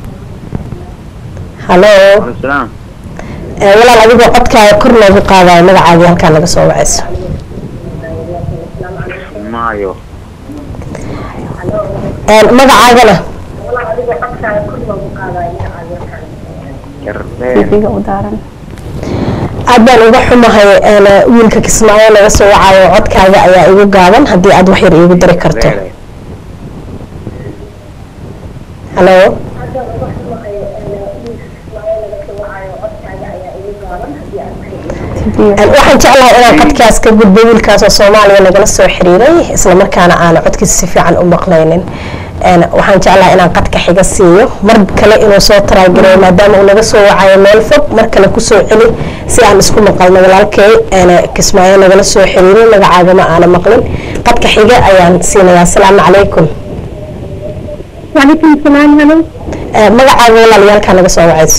halo walaal adigoo codkaaga kor loogu qaadayo magacaagii halkaa naga soo wacayso magacaagana tv-ga u daaran aad baan uga xumahay wiilka kismaayo naga soo wacayo codkaaga ayaa igu gaaban haddii aad wax yar iigu dari karto halo waxaan jeclahay inaan codkaas ka gudbo wiilkaas oo soomaaliya nagala soo xiriiray islamarkaana aana codkiisa si fiican u maqlaynin waxaan jeclahay inaan qadka xiga siiyo mar kale inuu soo taraagireeyo maadaama uu naga soo wacayo meel fog mar kale kusoo celi si aan isku maqalno walaalkay kismaayo nagala soo xiriiray magacaaga ma aana maqlin qadka xiga ayaan siinayaa asalaamu calaykum وعليكم السلام هلا magacaaga walaalayaalkaa naga soo wacayso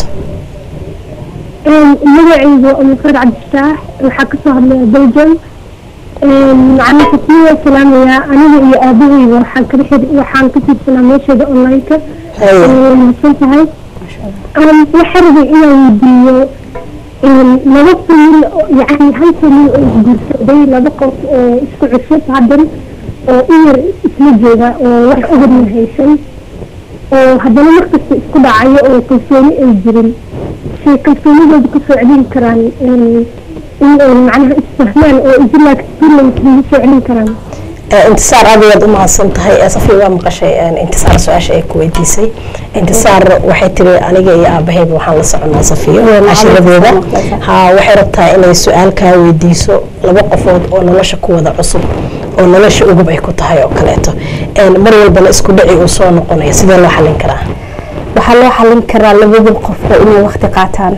magacaygu umukhayr cabdifataax waxaa kasoo hadlaya belgium macalin kasmiya salaamaya aniga iyo aabahayga waxaan kala xiri waxaan ka tirsanaa meesheeda online-ka mahadsan tahay waxaa rabay inaan weydiiyo laba famil yani hal famil oo isguursaday laba qof oo isku cusub haddan oo u yar isla jooga oo wax ugarna haysan oo haddana markasta isku dhacayo oo kalsooni ay jirin say kalsoonidooda ku soo celin karaan in ay macnaha isfahmaan oo isla experience lagu soo celin karaan intisaar aad ayaad u mahadsan tahay safiya waa maqashay intisaar su-aasha ay ku weydiisay intisaar waxay tiri aniga iyo aabahayba waxaan la soconaa safiya cashiradeeda ha waxay rabtaa inay su-aal kaa weydiiso laba qofood oo nolosha ku wada cusub oo nolosha ugub ay ku tahay oo kaleeto mar walbana isku dhici uu soo noqonayo sidee loo xalin karaa waxaa loo xalin karaa labada qofba inay waqti qaataan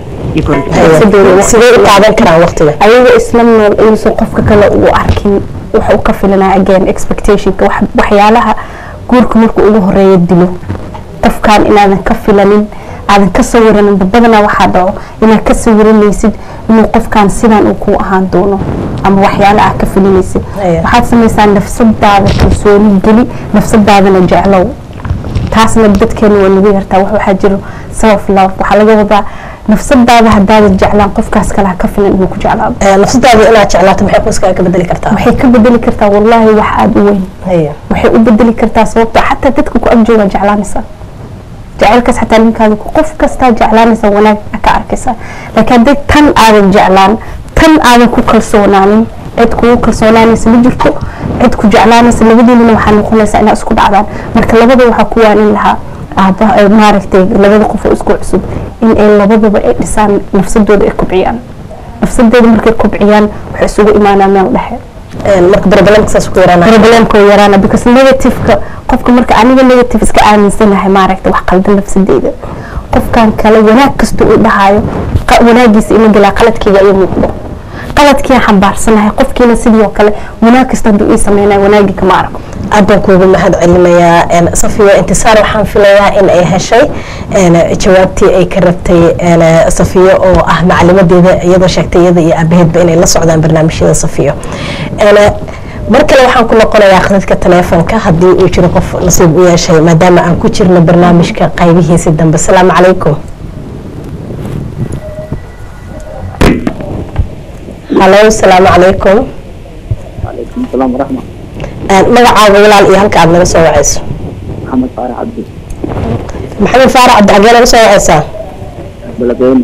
sidee u qaadan karaan waqtiga ayagoo isla nool inuusan qofka kale uu arkin waxa uu ka filanaa again expectationka waxyaalaha guurka markuu ugu horeeya dilo qofkan inaadan ka filanin aadan ka sawiranin badanaa waxaa dhaco inaad ka sawiranaysid inuu qofkan sidan uu ku ahaan doono ama waxyaala ah ka filinaysid waxaad samaysaa nafsadaada kalsooni geli nafsadaadana jeclow taasna dadkeena waa lagu yartaa wax waxaa jiro self love waxaa laga wadaa nafsadaada hadaadan jeclaan qofkaas kale ha ka filan inuu ku jeclaado nafsadaada inaad jeclaato maxay qoyskaaga ka bedeli kartaa waxay ka bedeli kartaa wallaahi wax aada u weyn waxay u bedeli kartaa sababto xataa dadka ku agjooga jeclaanaysa jaceylkaas xataa ninkaada qof kastaa jeclaanaysa wanaag ka arkaysa laakiin hadday tan aadan jeclaan tan aadan ku kalsoonaanin cid kugu kalsoonaanaysa ma jirto cid ku jeclaanaysa labadiinana waxaa noqonaysaa inaa isku dhacdaan marka labada waxaa ku waanin lahaa aaba maaragtay labada qof oo isku cusub in ay labadaba ay dhisaan nafsadooda ay kobciyaan nafsadooda markay kobciyaan waxay isugu imaanaa meel dhexe marka problemka saas ku yaraana problemka uu yaraana because negativeka qofka marka aniga negative iska aaminsanahay maaragta wax qaldan nafsadeyda qofkan kale wanaag kasta uu dhahayo wanaagiisa ima gelaa qaladkayga iyo muuqdo qaladkiiaan xambaarsanahay qofkiina sidii oo kale wanaag kasta hadduu ii sameynaya wanaagii kama arko aad baan kuugu mahad celinayaa safiya intisaar waxaan filayaa in ay heshay jawaabtii ay ka rabtay safiyo oo ah macalimadeeda iyadoo sheegtay iyada iyo aabaheedba inay la socdaan barnaamijyada safiyo mar kale waxaan ku noqonayaa khadadka taleefonka haddii uu jiro qof nasiib u yeeshay maadaama aan ku jirno barnaamijka qaybihiisi dambe asalaamu calaykum halo asalaamu calaykum عليكم السلام ورحمة magacaaga walaal iyo halka aad naga soo wacayso محمد فارح عبدي maxamed faarax cabdixageen uga soo wacaysaa balabeeni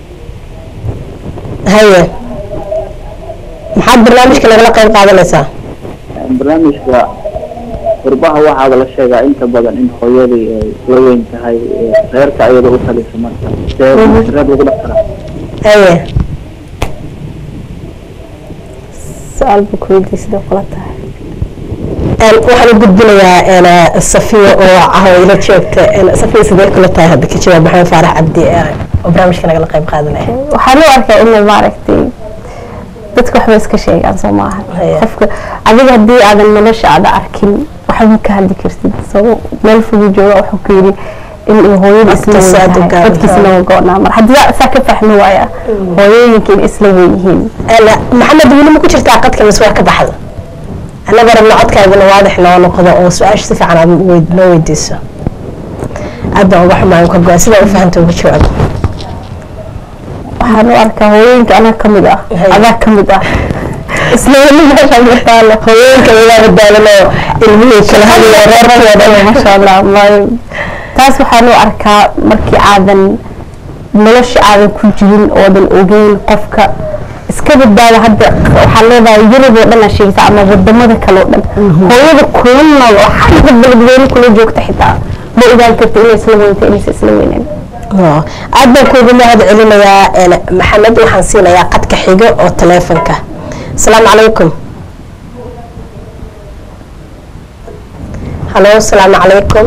haye maxaad barnaamijka nagala qayb qaadanaysaa barnaamijka qurbaha waxaaba la sheegaa inta badan in hooyadii ay la weyn tahay ee reerka ayada u talisa marka see reer lagu dhex karaa haye su-aal buu ku weydiiyey sidoo kula tahay Een, waxaan u gudbinayaa een, safiya oo cahweyla joogta een, safiya sidee kula tahay hadda ka jawaab maxamed faarax cabdi ee, oo barnaamijka nagala qayb qaadanaya waxaan u arkaa inay maaragtay dadka waxba iska sheegaan soo maaha Haya. qofka adiga haddii aadan nolosha aada arkin waxba ka hadli kartid soo meel fogu jooga wuxuu ku yidhi in ay hooyada isla Dadkiisa weyn aad u tahay gaaban dadkiisna tahay. waa go-naa mar haddii saa ka fahmi waaya hooyooyinka in isla weyn yihiin Een, maxamed weli ma ku jirtaa qadka mise waa ka baxda annaga rabna codkaaguna waadix noo noqdo oo su-aasha si fiican aad weyd- noo weydiiso aad baan uga xumaan ka go-a sidaa u fahanta uga jawaab waxaan u arkaa hooyooyinka anaa ka mid ah Haya. adaa ka mid ah isla weli meeshaan ka taalo hooyooyinka igaa badaadanoo ilmihii kala hadlaya reerkooda masha allah wallaahi taas waxaan u arkaa markii aadan nolosha aadan ku jirin oodan ogeyn qofka iska badbaada hadda waxaa leedahay yurub oo dhan aa sheegaysa ama wadamada kale oo dhan hooyada kula nool oo xagga beledweyne kula joogta xitaa ma ogaan karta inay isla weynta inaysa isla weynayn Oo, aad baan kuugu mahad celinayaa een, maxamed waxaan siinayaa qadka xigo oo taleefonka asalaamu calaykum halo asalaamu calaykum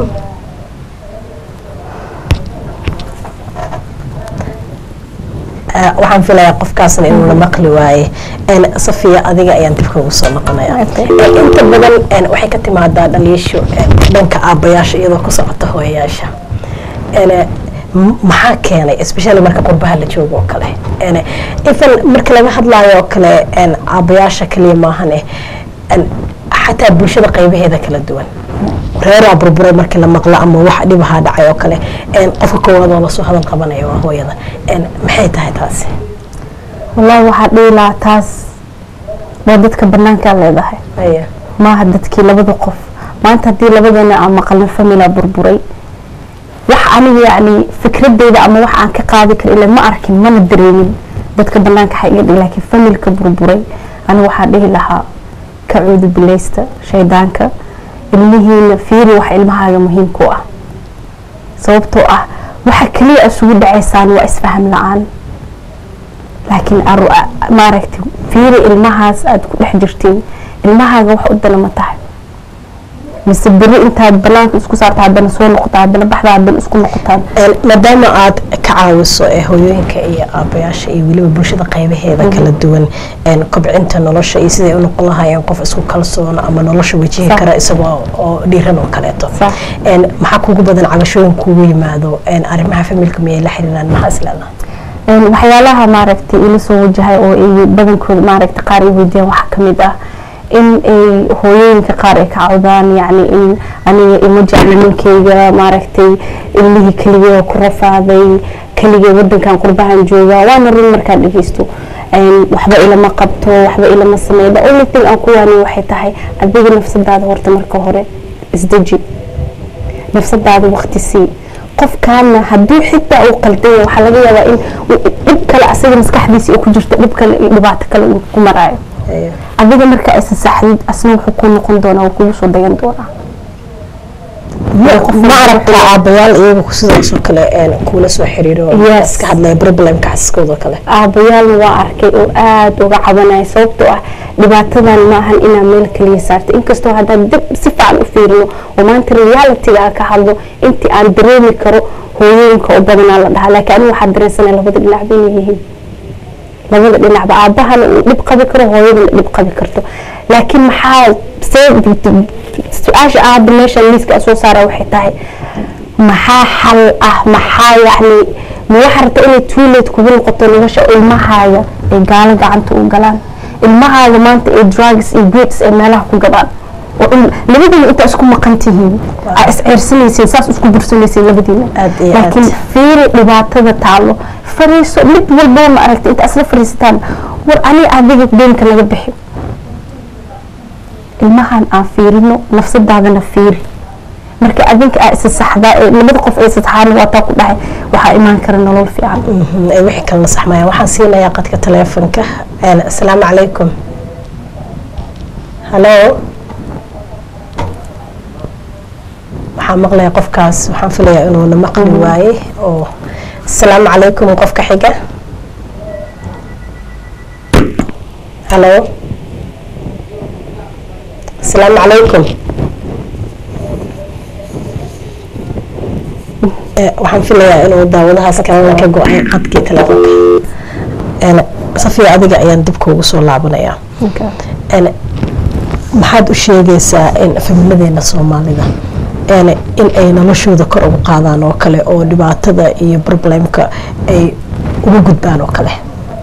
Ah, waxaan filayaa qofkaasna inuu la maqli waaye Een, safiya adiga ayaan dib kugu soo noqonaya Okay. Een, inta badan een, waxay ka timaadaa dhaliisho een, dhanka aabbayaasha iyadoo ku socota hooyayaasha Een, m- maxaa keenay especially marka qurbaha la joogo oo kale Een, even marka laga hadlaayo oo kale een, aabbayaasha kaliya maahane een, xataa bulshada qaybaheeda kala duwan reeraa burburay markii la maqlo ama wax dhibahaa dhacay oo kale een, qofka koowaad oo lasoo hadal qabanaya waa hooyada Een, maxay tahay taasi wallaahi waxaa dhihi lahaa taas waa dadka banaankaa leedahay Aya. maaha dadkii labada qof maanta haddii labadana aan maqalna famila burburay wax aniga yacni fikradeyda ama wax aan ka qaadi karo ila ma arkin mana dareemin dadka banaanka xa iga dhig laakiin familka burburay aniga waxaa dhihi lahaa ka cuudu bileysta shaydaanka ilmihiina fiiri wax ilmahaaga muhiimku ah sababtoo ah waxa kaliya isugu dhacaysaan waa isfaham la-aan laakiin aru- a- maaragtay fiiri ilmahaas aad ku dhex jirtiin ilmahaaga wax u dana ma tahay mise beri intaad banaanka isku saarta haddana soo noqota haddana baxda haddana isku noqotaan Een, maadaama aad ka caawiso ee hooyooyinka iyo aabayaasha iyo weliba bulshada qaybaheeda kala duwan een, kobcinta nolosha iyo siday u noqon lahaayeen qof isku kalsoon ama nolosha wajihi Sax. kara isagoo oo dhiiran oo kaleeto Sax. Een, maxaa kugu badan cabashooyin kugu yimaado een, arrimaha familka miyay la xiriiraan maxaa isleedahay Een, waxyaalaha maaragtay ila soo wajahay oo ay badankooda maaragtay qaar ay weydiiyaan waxaa ka mid ah in ay hooyooyinka qaar ay ka cawdaan yacni in aniga ima jecli ninkayga maaragtay ilmihii keligee ku rafaaday keligee wadankan qurbahan jooga waana run markaan dhegeysto Een, waxba ilama qabto waxba ilama sameeyo the only thing aan ku waaniyo waxay tahay adiga nafsadaada horta marka hore isdeji nafsadaada waqti sii qofkaana hadduu xitaa uu qaldaya waxaa laga yaabaa in uu- dhib kale asaga maskaxdiisa ay ku jirto dhib kale iyo dhibaato kale uu ku maraayo adiga marka aysan saxdid asna wuxuu ku noqon doonaa wuu kugu soo dagan doonaa ma aragtaa aabayaal iyaga sidaasoo kale een, kuula soo xiriiro Yes. iska hadlaya problemka xasaskooda kale aabayaalna waa arkay oo aada uga cabanaya sababtoo ah dhibaatadan ma ahan inaa meel kaliya saarta inkastoo haddaan dib si fiican u fiirino oo maanta realityga aan ka hadlo intii aan dareemi karo hooyooyinka oo badanaa la dhahaa laakiin anigu waxaa dareensanaya labada dhinac bay yihiin labada dhinacba aabahana uu dhib qabi karo hooyadana dhib qabi karto laakiin maxaa see su-aasha aaba meeshan liiska soo saara waxay tahay maxaa xal ah maxaa yacni ma waxaa rabta inay tuuled kugu noqoto nolosha oo ilmahaaga ay gaalo gacanta u galaan ilmahaaga maanta ay drugs iyo goods ay meelaha ku gadaan oo in- labadiina intaa isku maqan tihiin aa isceersanaysiin saas isku bursanaysiin labadiina Aad iyo aad. laakiin fiiri dhibaatada taalo fariiso mid walbaba ma aragta inta isla fariisataan war ani adiga deynka naga bixi ilmahan aan fiirino nafsadaadana fiiri marka adinka aa isa saxdaa ee labada qof ay saxaan waataa ku dhahay waxaa imaan kara nolol fiican Mhm, ay wixii kalena saxmayaan waxaan siinayaa qadka taleefonka Een, asalaamu calaykum halo waxaan maqlayaa qofkaas waxaan filayaa inuuna maqli waaye oo asalaamu calaykum qofka xiga halo asalaamu calaykum Eh, waxaan filayaa inuu daawadahaas kalena ka go-ay qadkii taleefonka Een, safiya adiga ayaan dib kuugu soo laabanayaa Een, maxaad u sheegaysaa in familiyadeena soomaalida een, in ay noloshooda kor ugu qaadaan oo kale oo dhibaatada iyo problemka ay ugu gudbaan oo kale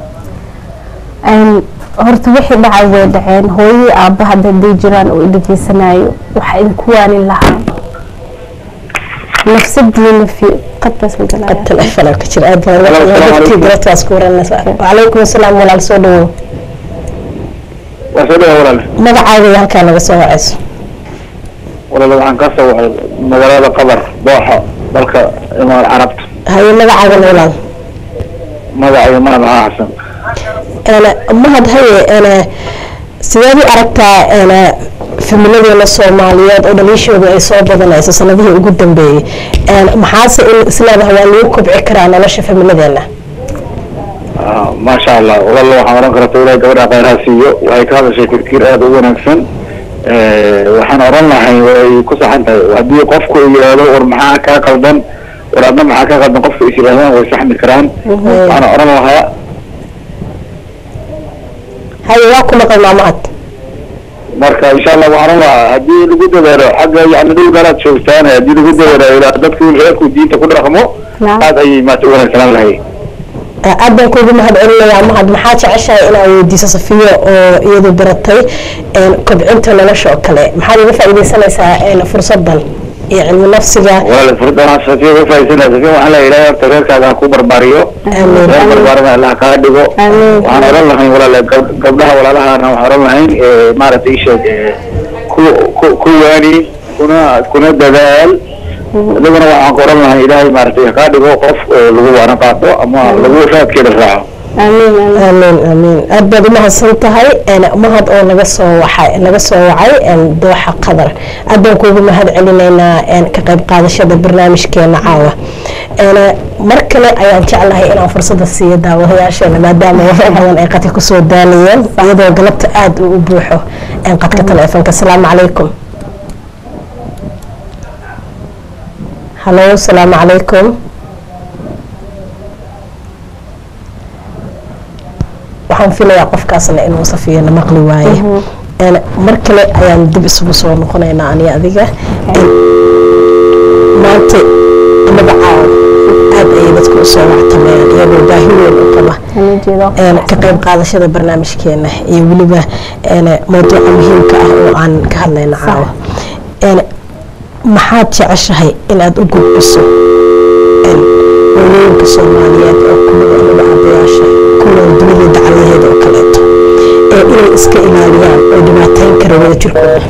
Een, horta wixii dhacay way dhaceen hooyadii aabba hadda haday jiraan oo idhageysanayo waxaa idinku waanin lahaa nafsadiina fi qadkaas ma galaya qad taleefonaa ka jira aad baan Hello, assalaamu dadkii calaykum. garataas ku waranaysaa wacalaykum asalaam walaal soo dhawow waa soo dhawa walaal magacaaga iyo halkaa naga soo wacayso walaal waxaan ka soo wacay magaalada qabar dooxa dalka imaar carabta haye magacaagana walaal magacayga mahad maxaa xasan een mahad haye een sideed u aragtaa een familiyadeena soomaaliyeed oo dhaliishooda ay soo badanayso sanadihii ugu dambeeyey een maxaase in isleedahay waa lagu kobci karaa nolosha familiyadeena Ah, maasha allah walaal waxaan oran karta ilahay gabadha khayraha siiyo waxay ka hadashay fikir aada u wanaagsan Eh, waxaan oran lahay way ku saxan tahay haddii qofku uu yidhaahdo war maxaa kaa qaldan war adna maxaa kaa qaldan qofka is yidhahdaan way saxmi karaan waxaan oran lahaa haye waa ku maqal maamahad marka insha allah waxaan oran lahaa haddii lagu dadaalo xagga yani dhul garaad joogtaan haddii lagu dadaalo ilaa dadku reerku diinta ku dhaqmo Naam. aad ayay maata u wanaagsanaan lahay aad baan kuugu mahad celinayaa mahad maxaa jeceshahay inaad weydiiso safiyo oo iyadu baratay een kobcinta nolosha oo kale maxaad uga faa'iidaysanaysaa een fursadan iyo cilmi nafsiga walaal furdana safiya ka faa'iidaysanaya safiya waxaan leeyahay ilaahay horta reerkaaga ha ku barbaariyo Amiin. reer barbaarana allah kaa dhigo Amiin. waxaan oran lahayn walaal gab- gabdhaha walaalahana waxaan oran lahayn eh, maaragtay isheeg eh, ku ku- ku waani kuna kuna dadaal adiguna waxaan ku oran lahayn ilaahay maaragtay ha kaa dhigo qof eh, lagu waana qaato ama lagu raadkeeda raaco amiin amiin amiin amiin aad baad u mahadsan tahay een mahad oo naga soo waxay naga soo wacay een dooxa qadar aad baan kuugu mahad celinaynaa een ka qayb qaadashada barnaamijkeena caawa een mar kale ayaan jeclahay inaan fursada siiyo daawadayaasheena maadaama waxo badan ay qadka kusoo daanayeen iyadoo galabta aad uu u buuxo een qadka taleefonka asalaamu calaykum halo asalaamu calaykum waxaan filayaa qofkaasna inuu safiyana maqli waaye Een, mar kale ayaan dib isugu soo noqonaynaa aniga adiga Een, maanta inaga caawa aad ayay dadku usoo wactamayaan iyagoo baahi weyn u qaba Ana jeedo een, ka qayb qaadashada barnaamijkeena iyo weliba een, mawduuca muhiimka ah oo aan ka hadlayna caawa Een, maxaad jeceshahay inaad u gudbiso een, hooyooyinka soomaaliyeed oo kumida inaga cabayaasha kuwa dunida dacalaheeda oo kaleeto ee inay iska ilaaliyaan oo dhibaateyn kara wada jirkooda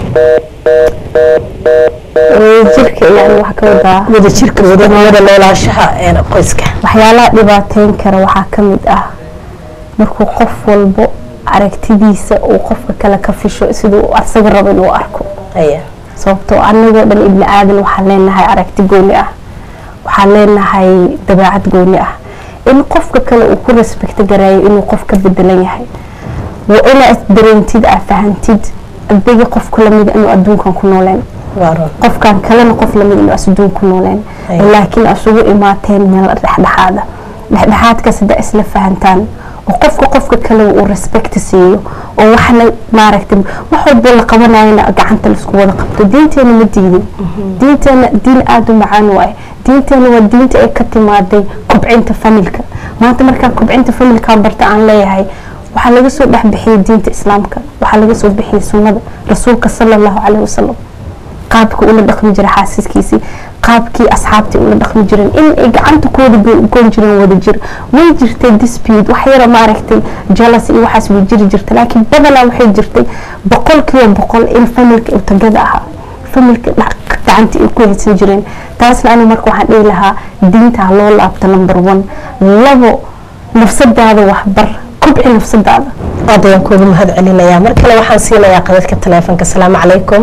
jirka yani wax ka wadaa wada jirka wada wada noolaanshaha een, qoyska waxyaalaha dhibaateyn kara waxaa ka mid ah markuu qof walbo aragtidiisa uu qofka kale ka fisho siduu asaga rabo inuu arko aya sababtoo anagoo dhan ibni aadan waxaan leenahay aragti gooni ah waxaan leenahay dabeecad gooni ah in qofka kale uu ku respecto garaayo inuu qof ka bedelan yahay waa inaad dareentid aad fahantid adiga qofka lamida inuu adduunkan ku nooleen waa run qofkan kalena qof lamid inuu asduun ku nooleen Ay. laakiin asugu imaateen meel dhexdhexaada dhexdhexaadkaas haddaa isla fahantaan oo qofka qofka kale uu respect siiyo oo waxna maaragtay wax walbo la qabanayana gacanta laisku wada qabto diinteena ma diidin diinteena diin aada u macaan waaye diinteena waa diinta ay ka timaaday kobcinta familka maanta markaan kobcinta familka barta aan leeyahay waxaa laga soo dhexbixiyay diinta islaamka waxaa laga soo bixiyay sunnada rasuulka sala allahu caleyhi wasalam qaabka ula dhaqmi jiray xaasaskiisii qaabkii asxaabtii ula dhaqmi jireen in ay gacanta ku wada go- goyn jireen wada jir way jirtay dispute wax yara maaragtay jealous iyo waxaas way jiri jirtay laakiin badanaa waxay jirtay boqolkiiba boqol in familka uu tagada ahaa familka gacanta ay ku haysan jireen taasna aniga marka waxaan dhihi lahaa diinta ha loo laabto number one labo nafsadaada waxbar kobci nafsadaada aad ayaan kuugu mahad celinayaa mar kale waxaan siinayaa qadadka taleefonka asalaamu calaykum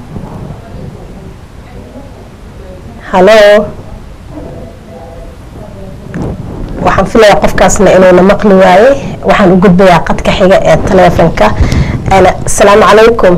halo waxaan filayaa qofkaasna inuuna maqli waayey waxaan u gudbayaa qadka xiga ee taleefonka asalaamu calaykum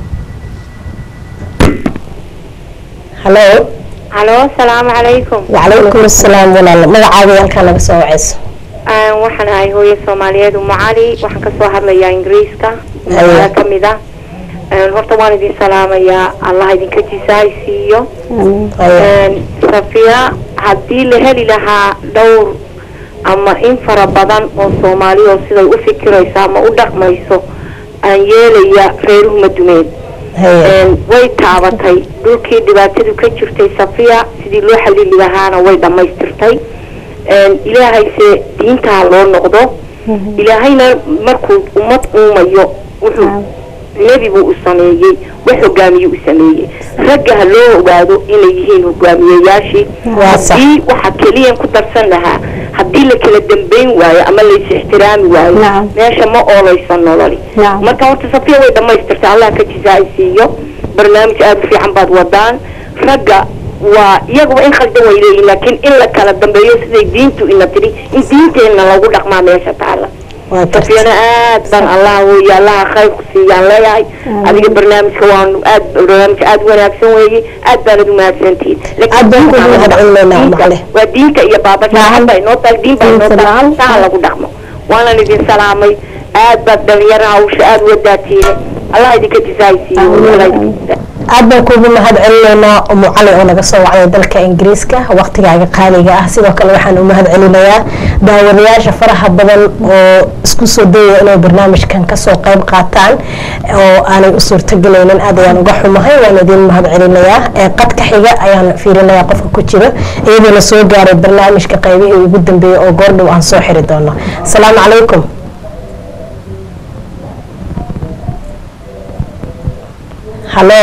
halo halo asalaamu calaykum wacalaykum asalaam walaal magacaaga halkaa naga soo wacayso waxaan ahay hooyo soomaaliyeed umu cali waxaan kasoo hadlayaa ingiriiska magaalo kamid ah horta waan idin salaamayaa allah idinka jisaay siiyo safiya haddii la heli lahaa dhowr ama in fara badan oo soomaali oo siday u fikirayso ama u dhaqmayso aan yeelaya reeruhu madumeed way taabatay dhulkii dhibaatadu ka jirtay safiya sidii loo xalili lahaana way dhammaystirtay ilaahayse diintaa loo noqdo ilaahayna markuu ummad uumayo wuxuu nebi buu u sameeyey wax hogaamiye u sameeyey ragga ha loo ogaado inay yihiin hogaamiyeyaashii haddii waxa keliyan ku darsan lahaa haddii la kala dambayn waayo ama lays ixtiraami waayo meesha ma oolayso nololi marka horta safiya way dhammaystirtay allah ka jisaay siiyo barnaamij aada u fiican baad wadaan ragga waa iyaguba in khaldan way leeyihin laakiin in la kala dambeeyo siday diintu ina tiri in diinteenna lagu dhaqmaa meesha taala safiyana aad baan allah weeye allaha khayr ku siiyaan leeyahay adiga barnaamijka waanu aad barnaamij aada wanaagsan weeye aad baanad umahadsantihiin waa diinta iyo baabashaaan baa inoo tahay diin baa inoo tahay saha lagu dhaqmo waanan idin salaamay aad baad dhalinyaro hawsha aada wadaatiine allah idinka jisaaysiiyo aad baan kuugu mahad celinaynaa umu cali oo naga soo wacday dalka ingiriiska waqtigaaga qaaliga ah sidoo kale waxaan u mahad celinayaa daawadayaasha faraha badan oo isku soo dayaya inay barnaamijkan kasoo qayb qaataan oo aanay u suurtagelaynin aad ayaan uga xumahay waan idiin mahad celinayaa qadka xiga ayaan fiirinayaa qofka ku jiro iyadoo la soo gaaray barnaamijka qaybihii ugu dambeeyey oo goordhow aan soo xiri doono asalaamu calaykum halo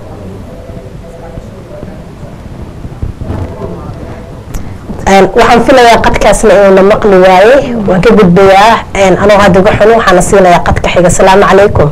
waxaan filayaa qadkaasna inuuna maqli waayey waan ka gudbayaa anoo hadda uga xun waxaana siinayaa qadka xiga asalaamu calaykum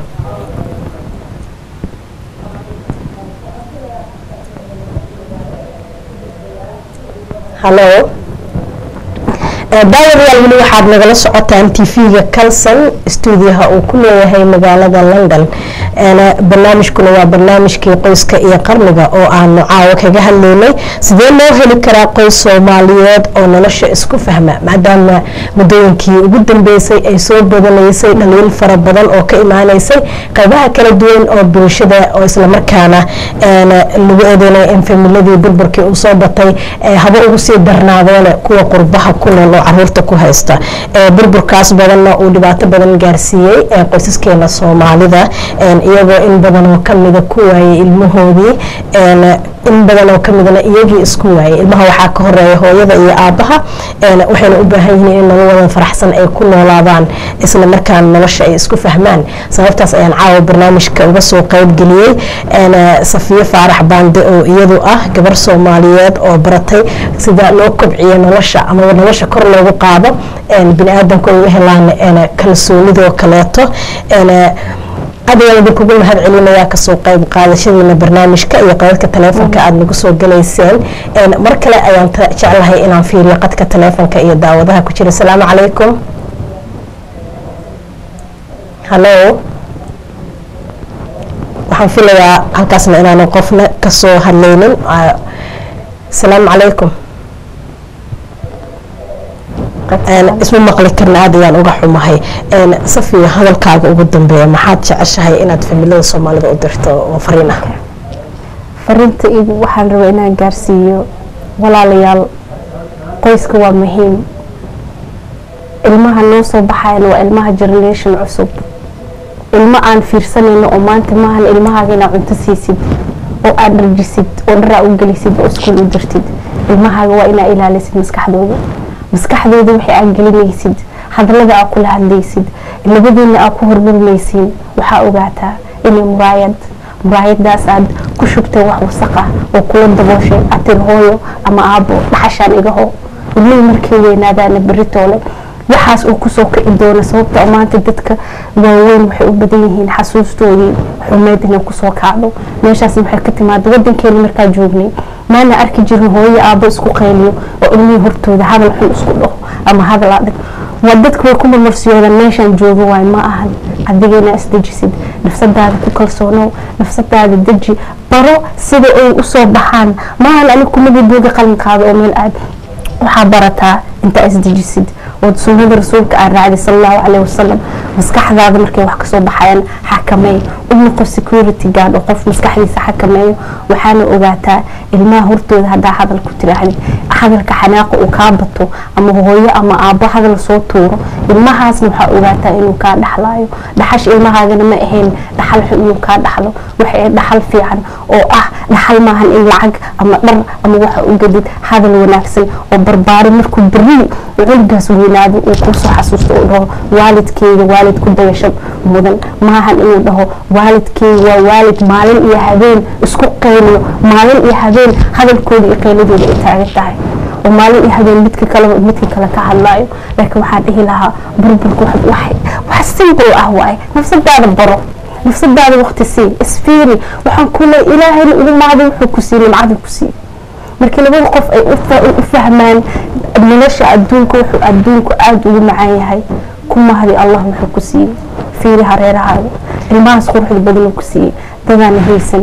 halo daawadayaal weli waxaad nagala socotaan tv-ga calson stuudiyaha uu ku leeyahay magaalada london barnaamijkuna waa barnaamijkii qoyska iyo qarniga oo aanu caawo kaga hadlaynay sidee loo heli karaa qoys soomaaliyeed oo nolosha isku fahma maadaama muddooyinkii ugu dambeysay ay soo badanaysay dhaliil fara badan oo ka imaaneysay qaybaha kala duwan oo bulshada oo islamarkaana lagu eedeynay in familadii burburkii uu soo batay haba ugu sii darnaadeene kuwa qurbaha ku nool oo caruurta ku haysta burburkaas badanna uu dhibaato badan gaarsiiyey qoysaskeena soomaalida iyagoo in badan oo kamida ku waayay ilmahoodii in badan oo kamidna iyagii isku waayay ilmaha waxaa ka horeeya hooyada iyo aabaha waxayna u baahan yihiin in nololwadan faraxsan ay ku noolaadaan isla markaana nolosha ay isku fahmaan sababtaas ayaan caawa barnaamijka uga soo qeybgeliyey safiyo faarax baande oo iyadu ah gabar soomaaliyeed oo baratay sida loo kobciyo nolosha ama nolosha kor loogu qaado bini-aadanku ay u helaan kalsoonidoo kaleeto aad ayaan idinkugu mahad celinayaa kasoo qayb qaadashadiina barnaamijka iyo qadadka taleefonka aada nagu soo galayseen mar kale ayaan jeclahay inaan fiiriyo qadka taleefonka iyo daawadaha ku jira asalaamu calaykum hallo waxaan filayaa halkaasna inaanu qofna kasoo hadlaynin asalaamu calaykum isma maqli karna aad ayaan uga xumahay safiya hadalkaaga ugu dambeeya maxaad jeceshahay inaad familada soomaalida u dirto oo fariin ah fariinta igu waxaan rabaa inaan gaarsiiyo walaalayaal qoyska waa muhiim ilmaha noo soo baxayan waa ilmaha generation cusub ilmo aan fiirsanayno oo maanta maahan ilmahaaga inaad cunto siisid oo aad dharjisid oo dharaa u gelisid oo iskuul u dirtid ilmahaaga waa inaa ilaalisid maskaxdooda maskaxdooda waxay aad gelinaysid hadalada aad kula hadlaysid labadiina aad ku hormarmaysiin waxaa ogaataa inay muraayad muraayadaas aad ku shubtay wax wasaq ah oo kula dabooshay atir hooyo ama aabo dhaxashaan igaho ilmihii markay weynaadaana beritoole waxaas uu kusoo kici doono sababta oo maanta dadka waaweyn waxay u badan yihiin xasuustoodii xumeyd inay kusoo kacdo meeshaas waxay ka timaada wadankeena markaa joognay maana arki jirin hooyo aabo isku qayliyo oo ilmihii hortooda hadal xun isku dhaho ama hadal adag waa dadka way ku marmarsiyoodaan meeshaan joogo waay ma ahan adigana isdejisid nafsadaada ku kalsoonow nafsadaada deji baro sida ay usoo baxaan maahan anig kumadii buuga qalinkaada oo meel aad waxaa barataa intaa isdejisid ood sunnada rasuulka aan raacday sal allahu caleyhi wasalam maskaxdaada markay wax kasoo baxayaan xakameey u noqo security guard oo qof maskaxdiisa xakameeyo waxaana ogaataa ilmaha hortooda haddaa hadal ku tiraahdi hadalka xanaaqa uu kaa bato ama hooyo ama aabbo hadal soo tuuro ilmahaasna waxaa ogaataa inuu kaa dhaxlaayo dhaxash ilmahaagana ma ahayn dhaxal xun inuu kaa dhaxlo waxay dhaxal fiican oo ah dhaxal maahan in lacag ama dhar ama waxa u gadid hadal wanaagsan oo barbaari markuu beri cunugaas weynaado uu kusoo xasuusto uu dhaho waalidkeyga waalid ku dayasho mudan maahan inuu dhaho waalidkeyga waa waalid maalin iyo habeen isku qayliyo maalin iyo habeen hadalkooda iyo qayladooda ay taagan tahay oo maalin iyo habeen midka kaleba midka kale ka hadlaayo laakiin waxaan dhihi lahaa burburka wax simple ah waaye nafsadaada baro nafsadaada waqti sii isfiiri waxaan kule ilaahayna ugu maado wuxuu ku siiyey nimcada ku siiyey markii labada qof ay u fahmaan nolosha adduunka wuxuu adduunku aada ugu macaan yahay ku mahdi allah wuxuu ku siiyey fiiri hareerahaaga ilmahaas quruxda badanuu ku siiyey dadaana haysan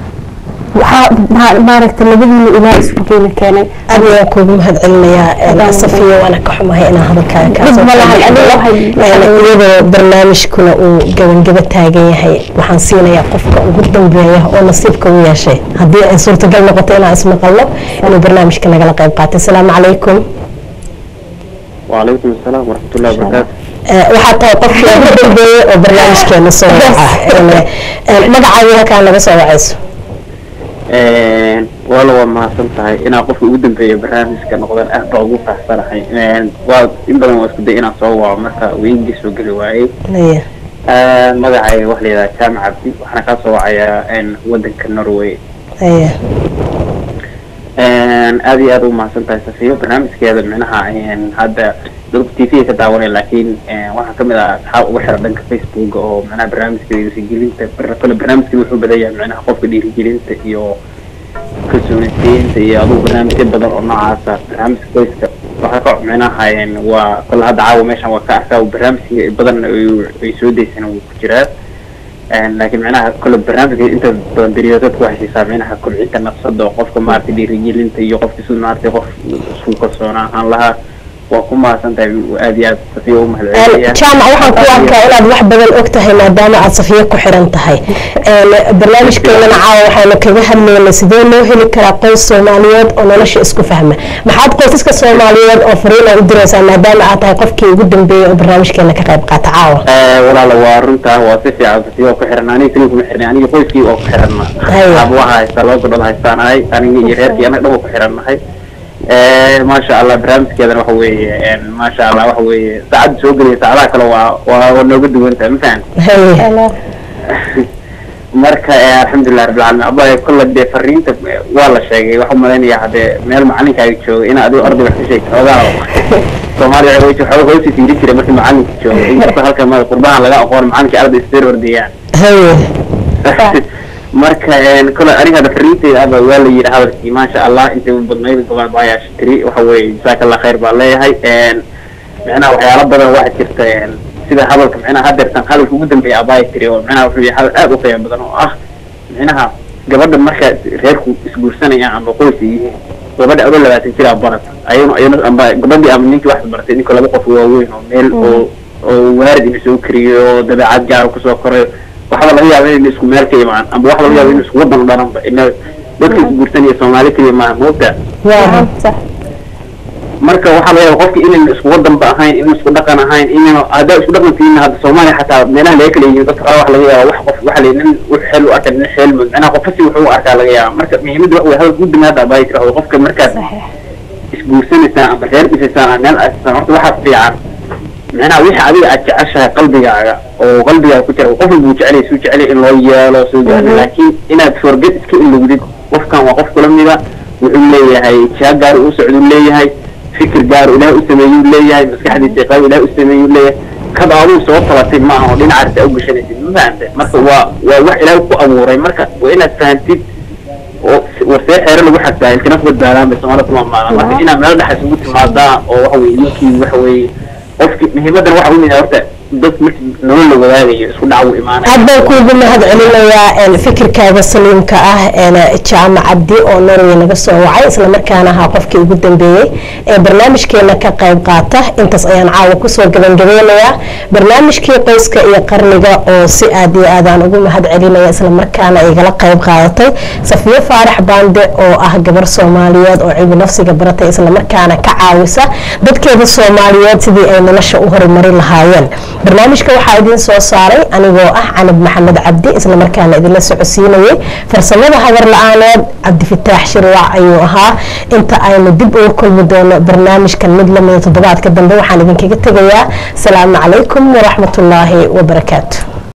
waxaa maaragtay labadiina ilaah isku keena keenay aad ayaan kuugu mahad celinayaa safiya waana ka xumahay inaan hadalkaaga iyadoo barnaamijkuna uu gabangaba taagan yahay waxaan siinayaa qofka ugu dambeeya oo nasiibka u yeeshay haddii ay suurtagal noqoto inaan ismaqalno inuu barnaamijka nagala qayb qaatay asalaamu calaykum وعليكم السلام ورحمة الله وبركاته waxaa tahay qofkii ugu dambeeyey oo barnaamijkeena soo waca magacaaga halkaa naga soo wacayso wala waa mahadsan tahay inaa qofka ugu dambeeya barnaamijka noqdaan aad baa ugu faaxsanahay waa in badan waa isku day inaan soo waco marka weynigii soo geli waayey magacayga waxa la yidhaha jaamac cabdi waxaana kaa soo wacayaa wadanka norway aad iyo aad u mahadsan tahay safiyo barnaamijkeeda micnaha hadda dadku t v ka daawanaya laakiin waxaa kamid ah asxaab ugu xiran dhanka facebook oo micnaha barnaamijka dhiirigelinta kale barnaamijka wuxuu badan yahay micnaha qofka dhiirigelinta iyo kalsoonisiinta iyo adugu barnaamijyo badan oo noocaasa barnaamijka qoyska waxaa ka micnaha waa kole hadda caawa meeshan waa ka arkaa barnaamijka badan ay soo daysana wuu ku jiraa laakiin micnaha kole barnaamijka inta badan beriyoodadku waxay siisaa micnaha kobcinta nafsada oo qofka maaragtay dhiirigelinta iyo qofka si maaragtay qof isku kalsoona ahaan lahaa waa ku mahadsan tahay aad iyo aad safiya u mahadcelinayaa jaamac waxaan ku arkaa inaad wax badan og tahay maadaama aad safiyo ku xiran tahay barnaamijkeenana caawa waxaanu kaga hadlaynay sidee loo heli karaa qoys soomaaliyeed oo nolosha isku fahma maxaad qoysaska soomaaliyeed oo fariin ay u diraysaa maadaama aad tahay qofkii ugu dambeeyey oo barnaamijkeena ka qayb qaata caawa walaala waa runta waa si fiican safiya oo ku xiran aniga kaliya kuma xirnay aniga qoyskii oo ku xiranna aba waxa haystaa laba gabdhood haystaan ahay aniga iyo reerkii anaga dhan waa ku xirannahay maasha allah barnaamijkeedana waxa weeye maasha allah waxa weeye saacadda soo gelaya saacadaha kale waa waa waa nooga duwan tahay ma fahan marka alxamdulilah rabbilcaalamiin abaa kolle dee fariinta waa la sheegay waxaa umalaynaya hadee meel macalinkaaga jooga in adigo arday wax ka sheegto xoogaa soomaaliya waxay xooga hoosi fiiri jiray markii macalinka jooga inkasta halkan ma qurbahan laga aqoon macalinkii arday isbeer ordayaan marka kole aniga hadda fariinteyda aba waa la yidhi hadalkii maasha allah intay badnayd gobol baayaa tiri waxa weeye jazaaka allah khayr baan leeyahay micnaha waxyaalo badan waxaa jirta sida hadalka micnaha hadeertan hadalka ugu dambeeya abaaya tiri oo micnaha wuxuu yahay hadal aad u qiimo badan oo ah micnaha gabadha marka reerku isguursanayaan ama qoysa yihiin gabadha adoo labaatan jiraa barata ayana ayana amba gabadhii ama ninkii wax baratay ninka laba qof waaweyn oo meel oo oo waarid ina soo kariyo oo dabeecad gaara kusoo korayo waxba laga yaaba in isku meel ka imaan amba waxa laga yaaba in isku wadan dharanba ina dadka isguursanaya soomaali keliya maaha moogta marka waxaa laga yaaba qofka inayna isku wadanba ahayn in isku dhaqan ahayn inayna haddaa isku dhaqan tihiin hadda soomaaliya xataa meelaha laga kala yihiin dadka qaar waxa laga yaaba wax qof waxa la nin wux xeel u arka nin xeel mud macnaha qofka si wuxuu u arkaa laga yaaba marka muhiimadda waxa wey hadal guud damaada abaayi tira qofka markaad isguursanaysaan ama reer dhisaysaan ama meel aasasaan horta waxaa fiican micnaha wixii adiga aad jeceshahay qalbigaaga oo qalbigaaga ku jira qof walba uu jecel yahay suu jecel yahay in loo yeelo suu jecel yahay laakiin inaad forget iska ilowdid qofkan waa qof kula mida wuxuu leeyahay jiha gaar u socduu leeyahay fikir gaar ilaah u sameeyuu leeyahay maskaxdiisa qayb ilaah u sameeyuu leeyahay kad aduu soo tabatay ma aha oo dhinacaas aa u gashanaysid ma fahamte marka waa waa wax ilaah ku abuuray marka waa inaad fahantid oo warsee xeere lagu xagtaa ilkana ku badbaadaan bay soomaalida kuma maalaan marka inaad meel dhex isugu timaadaan oo waxa weye ninkii waxa weye qofki muhiimadan waxa u mid horta dad markii nolol la wadaagayo isku dhac uu imaanaya aad baan kuugu mahad celinayaa fikirkaaga saliimka ah jaamac cabdi oo norway naga soo wacay islamarkaana ahaa qofkii ugu dambeeyey ee barnaamijkeena ka qayb qaata intaas ayaan caawa kusoo gabangabeynayaa barnaamijkii qoyska iyo qarniga oo si aad iyo aadaan ugu mahad celinaya islamarkaana igala qayb qaadatay safiyo faarax baande oo ah gabar soomaaliyeed oo cilmi nafsiga baratay islamarkaana ka caawisa dadkeeda soomaaliyeed sidii ay nolosha u horumari lahaayeen barnaamijka waxaa idiin soo saaray anigoo ah canab maxamed cabdi islamarkaana idinla socodsiinayay farsamada habar la-aaneed cabdifataax shirwac ayuu ahaa inta aynu dib uga kulmi doono barnaamijkan mid lamida toddobaadka dambe waxaan idinkaga tegayaa asalaamu calaykum waraxmatullaahi wabarakaatu